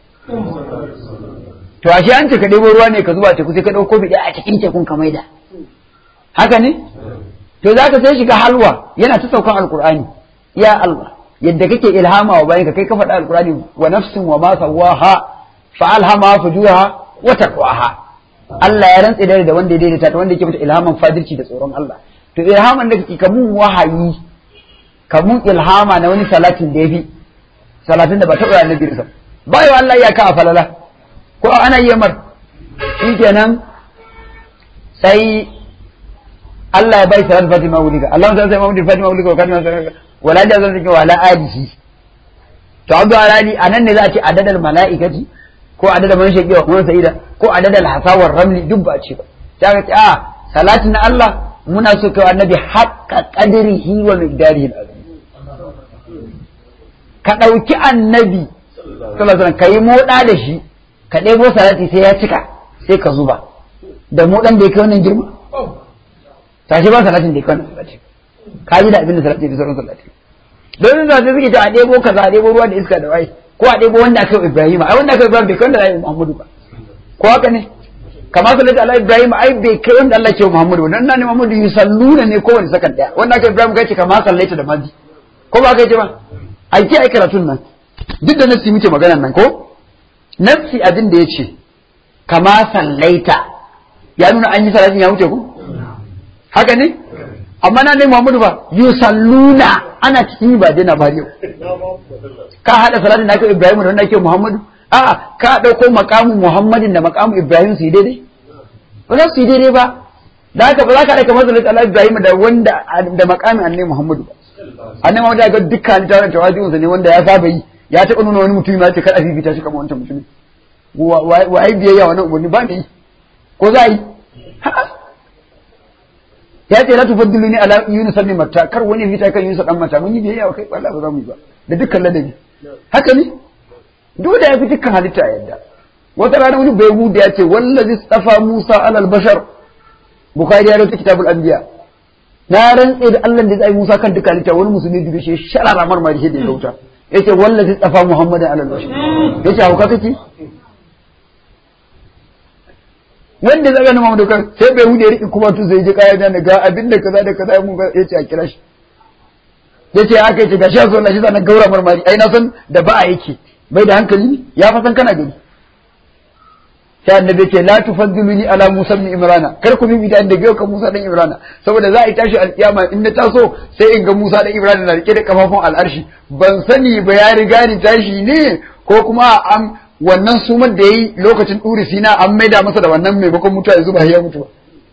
S2: to ashe an ce ka ɗebo ruwa ne ka zuba teku sai ka ɗauko kofi ɗaya a cikin tekun ka maida haka ne to za ka sai shiga halwa yana ta saukan alkur'ani ya Allah yadda kake ilhama wa bayan ka kai ka faɗa alkur'ani wa nafsin wa ma sawaha fa alhama fujuraha wa taqwaha Allah ya rantse da wanda ya daidaita ta wanda yake mata ilhaman fadirci da tsoron Allah to ilhaman da kake kamun wahayi kamun ilhama na wani salatin da yafi salatin da ba taɓa annabi sa bayo Allah ya ka a falala ko ana yi mar shi kenan sai Allah ya bai salat Fatima wulika Allah sai sai Muhammad Fatima wulika wa kana wala da zan take wala alihi to abdu alali anan ne za a ce adadal malaikati ko adadal man shaqi wa man sa'ida ko adadal hasawar ramli duk ba ce ba sai ka ce a salatin Allah muna so kai annabi haqqa qadrihi wa miqdarihi ka dauki annabi sallallahu alaihi wasallam kai moda da shi ka ɗebo salati sai ya cika sai ka zuba da mu ɗan da ya kai wannan girma tashi ba salatin da ya kai wannan salati ka ji da abin da salati da sauran salati don salati suke ta a ɗebo kaza a ɗebo ruwa da iska da wai ko a ɗebo wanda aka yi Ibrahim ai wanda aka yi Ibrahim bai kai wanda aka yi Muhammadu ba ko haka ne kamar salati ala Ibrahim ai bai kai wanda Allah ke Muhammadu ba dan nan ne Muhammadu yusalluna ne kowane sakan ɗaya wanda aka yi Ibrahim kai ce kamar sallaita da mazi ko ba kai ce ba ai ke ai karatun nan duk da nasi muke magana nan ko nafsi abin da ya ce kama sallaita ya nuna an yi salatin ya wuce ku haka ne amma na ne Muhammadu ba yusalluna ana cikin ba dina ba yau ka hada salatin da ake Ibrahim da wanda ake Muhammadu a ka ɗauko makamu Muhammadin da makamu Ibrahim su yi daidai ba za su yi daidai ba da haka ba za ka ɗauka masalat Allah Ibrahim da wanda da makamin annabi Muhammadu ba annabi Muhammadu ya ga dukkan tawarin tawaji'unsa ne wanda ya saba yi ya taɓa nuna wani mutum ya ce kada fifita shi kamar wancan mutumin wa ai biyayya wannan umarni ba ne ko za a yi ya ce la tufaddilu ni ala yunus ibn matta kar wani fita kan yunus dan matta mun yi biyayya wa kai wallahi ba za mu yi ba da dukkan ladabi haka ne dole ya fi dukkan halitta a yadda wata rana wani bai huda ya ce wallazi tsafa musa alal bashar bukhari ya rawaita kitabul anbiya na rantse da Allah da zai musa kan dukkan halitta wani musulmi dubi shi sharara marmari shi da ya gauta yace wallazi tsafa muhammadan alal bashar yace hauka kake wanda zaga na Muhammadu kan sai bai hude riki kuma tu sai ji kaya da ga abin da kaza da kaza mun ga yace a kira shi yace aka yace gashi so Allah shi zan gaura marmari ai na san da ba a yake bai da hankali ya fa san kana gani sai annabi yace la tufaddiluni ala Musa ibn Imran kar ku bibi da daga kan Musa dan Imran saboda za a yi tashi alkiyama in na taso sai in ga Musa dan Imran na rike da kafafun al'arshi ban sani ba ya riga ni tashi ne ko kuma an wannan sumar da ya yi lokacin ɗuri sina an maida masa da wannan maimakon mutuwa ya zuba ya mutu ba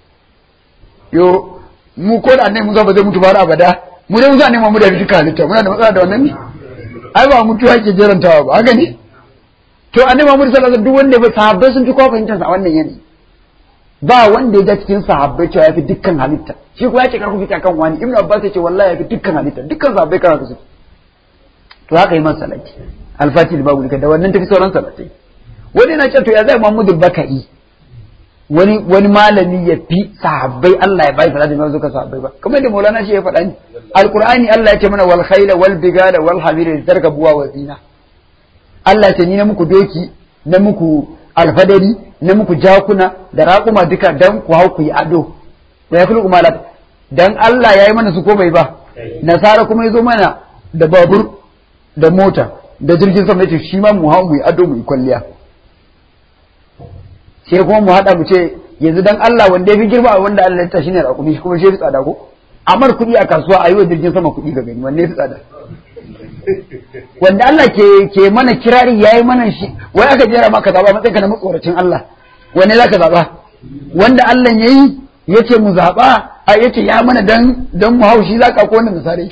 S2: yo mu ko da annabi Musa ba zai mutu ba har abada mu dai Musa ne mu da duka halitta muna da matsala da wannan ne ai ba mutuwa yake jerantawa ba haka ne to annabi Muhammad sallallahu alaihi wasallam duk wanda ba sahabbai sun fi kowa fahimtar sa wannan yanayi ba wanda ya ga cikin sahabbai cewa ya fi dukkan halitta shi ko ya ce karku fita kan wani ibnu abbas ya ce wallahi ya fi dukkan halitta dukkan sahabbai karatu su to haka yi man salati alfati babu da wannan tafi sauran salatai wani na ce to ya zai Muhammadu Baka'i wani wani malami ya fi sahabbai Allah ya bai salati mai zuka sahabbai ba kamar da Maulana shi ya faɗa ni alqur'ani Allah ya ce mana wal khayla wal bigala wal hamira tarkabuwa wa zina Allah ya ce ni na muku doki na muku alfadari na muku jakuna da raƙuma duka dan ku hau ku yi ado wa yakhluqu ma dan Allah ya yi mana su ko bai ba nasara kuma ya zo mana da babur da mota da jirgin sama yace shi ma mu hau mu yi ado mu yi kwalliya sai kuma mu haɗa mu ce yanzu dan Allah wanda ya fi girma a wanda Allah ya tashi ne raƙumi shi kuma shi fi tsada ko amar kuɗi a kasuwa a yi wa jirgin sama kuɗi ga gani wanne ya fi tsada wanda Allah ke ke mana kirari yayi mana shi wai aka jera maka zaba matsayin ka na matsoracin Allah wanne zaka zaba wanda Allah yayi yace mu zaba a yace ya mana dan dan mu haushi zaka ko wannan misali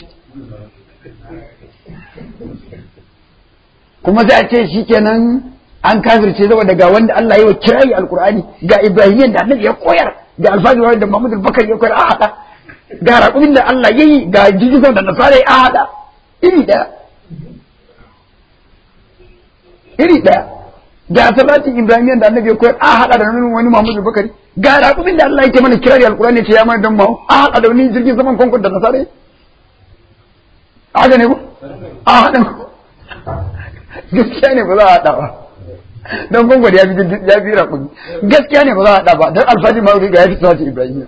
S2: kuma sai a ce shikenan an kafirce saboda ga wanda Allah ya wa kirayi alkur'ani ga ibrahimiyan da annabi ya koyar ga alfajir da Muhammadu Bakar ya koyar a hada ga raƙumin da Allah ya yi ga jirgin da nasara ya hada iri ɗaya iri ɗaya ga salatin ibrahimiyan da annabi ya koyar a hada da nuna wani Muhammadu Bakari ga raƙumin da Allah ya ke mana kirari alkur'ani ce ya mana dan mahu a hada da wani jirgin saman kwankwan da nasara ya haka ne ko a hada gaskiya ne ba za a hada ba don gwangwani ya fi ya fi raƙumi gaskiya ne ba za a haɗa ba don alfaji ma ga ya fi tsawace ibrahim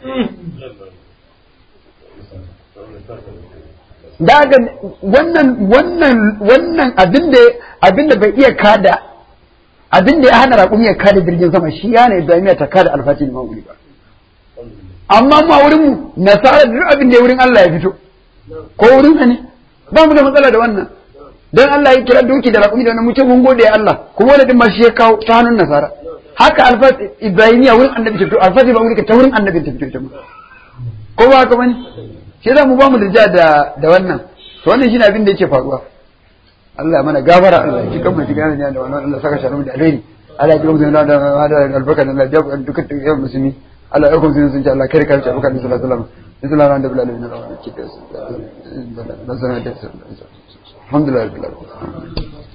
S2: daga wannan wannan wannan abin da abin da bai iya kada abin da ya hana raƙumi ya kada jirgin sama shi ya hana ibrahim ta kada alfaji ma ba amma ma wurin mu nasara duk abin da ya wurin Allah ya fito ko wurin sa ne ba mu da matsala da wannan dan Allah ya kira doki da raƙumi da wani mutum mun gode Allah kuma wani din ma shi ya kawo ta hannun nasara haka alfat ibrahimiya wurin annabi ta fito alfat ba wurin ta wurin annabi ta fito ita ma ko ba haka bane shi za mu ba mu da da da wannan to wannan shine abin da yake faruwa Allah mana gafara Allah ya cikin mu cikin da wannan Allah saka sharu da alheri Allah ya ji mu da da albarka da Allah ya duka dukkan musulmi Allah ya kuma sun ce Allah kare kare ta baka sallallahu alaihi wasallam sallallahu alaihi wasallam da alhamdulillah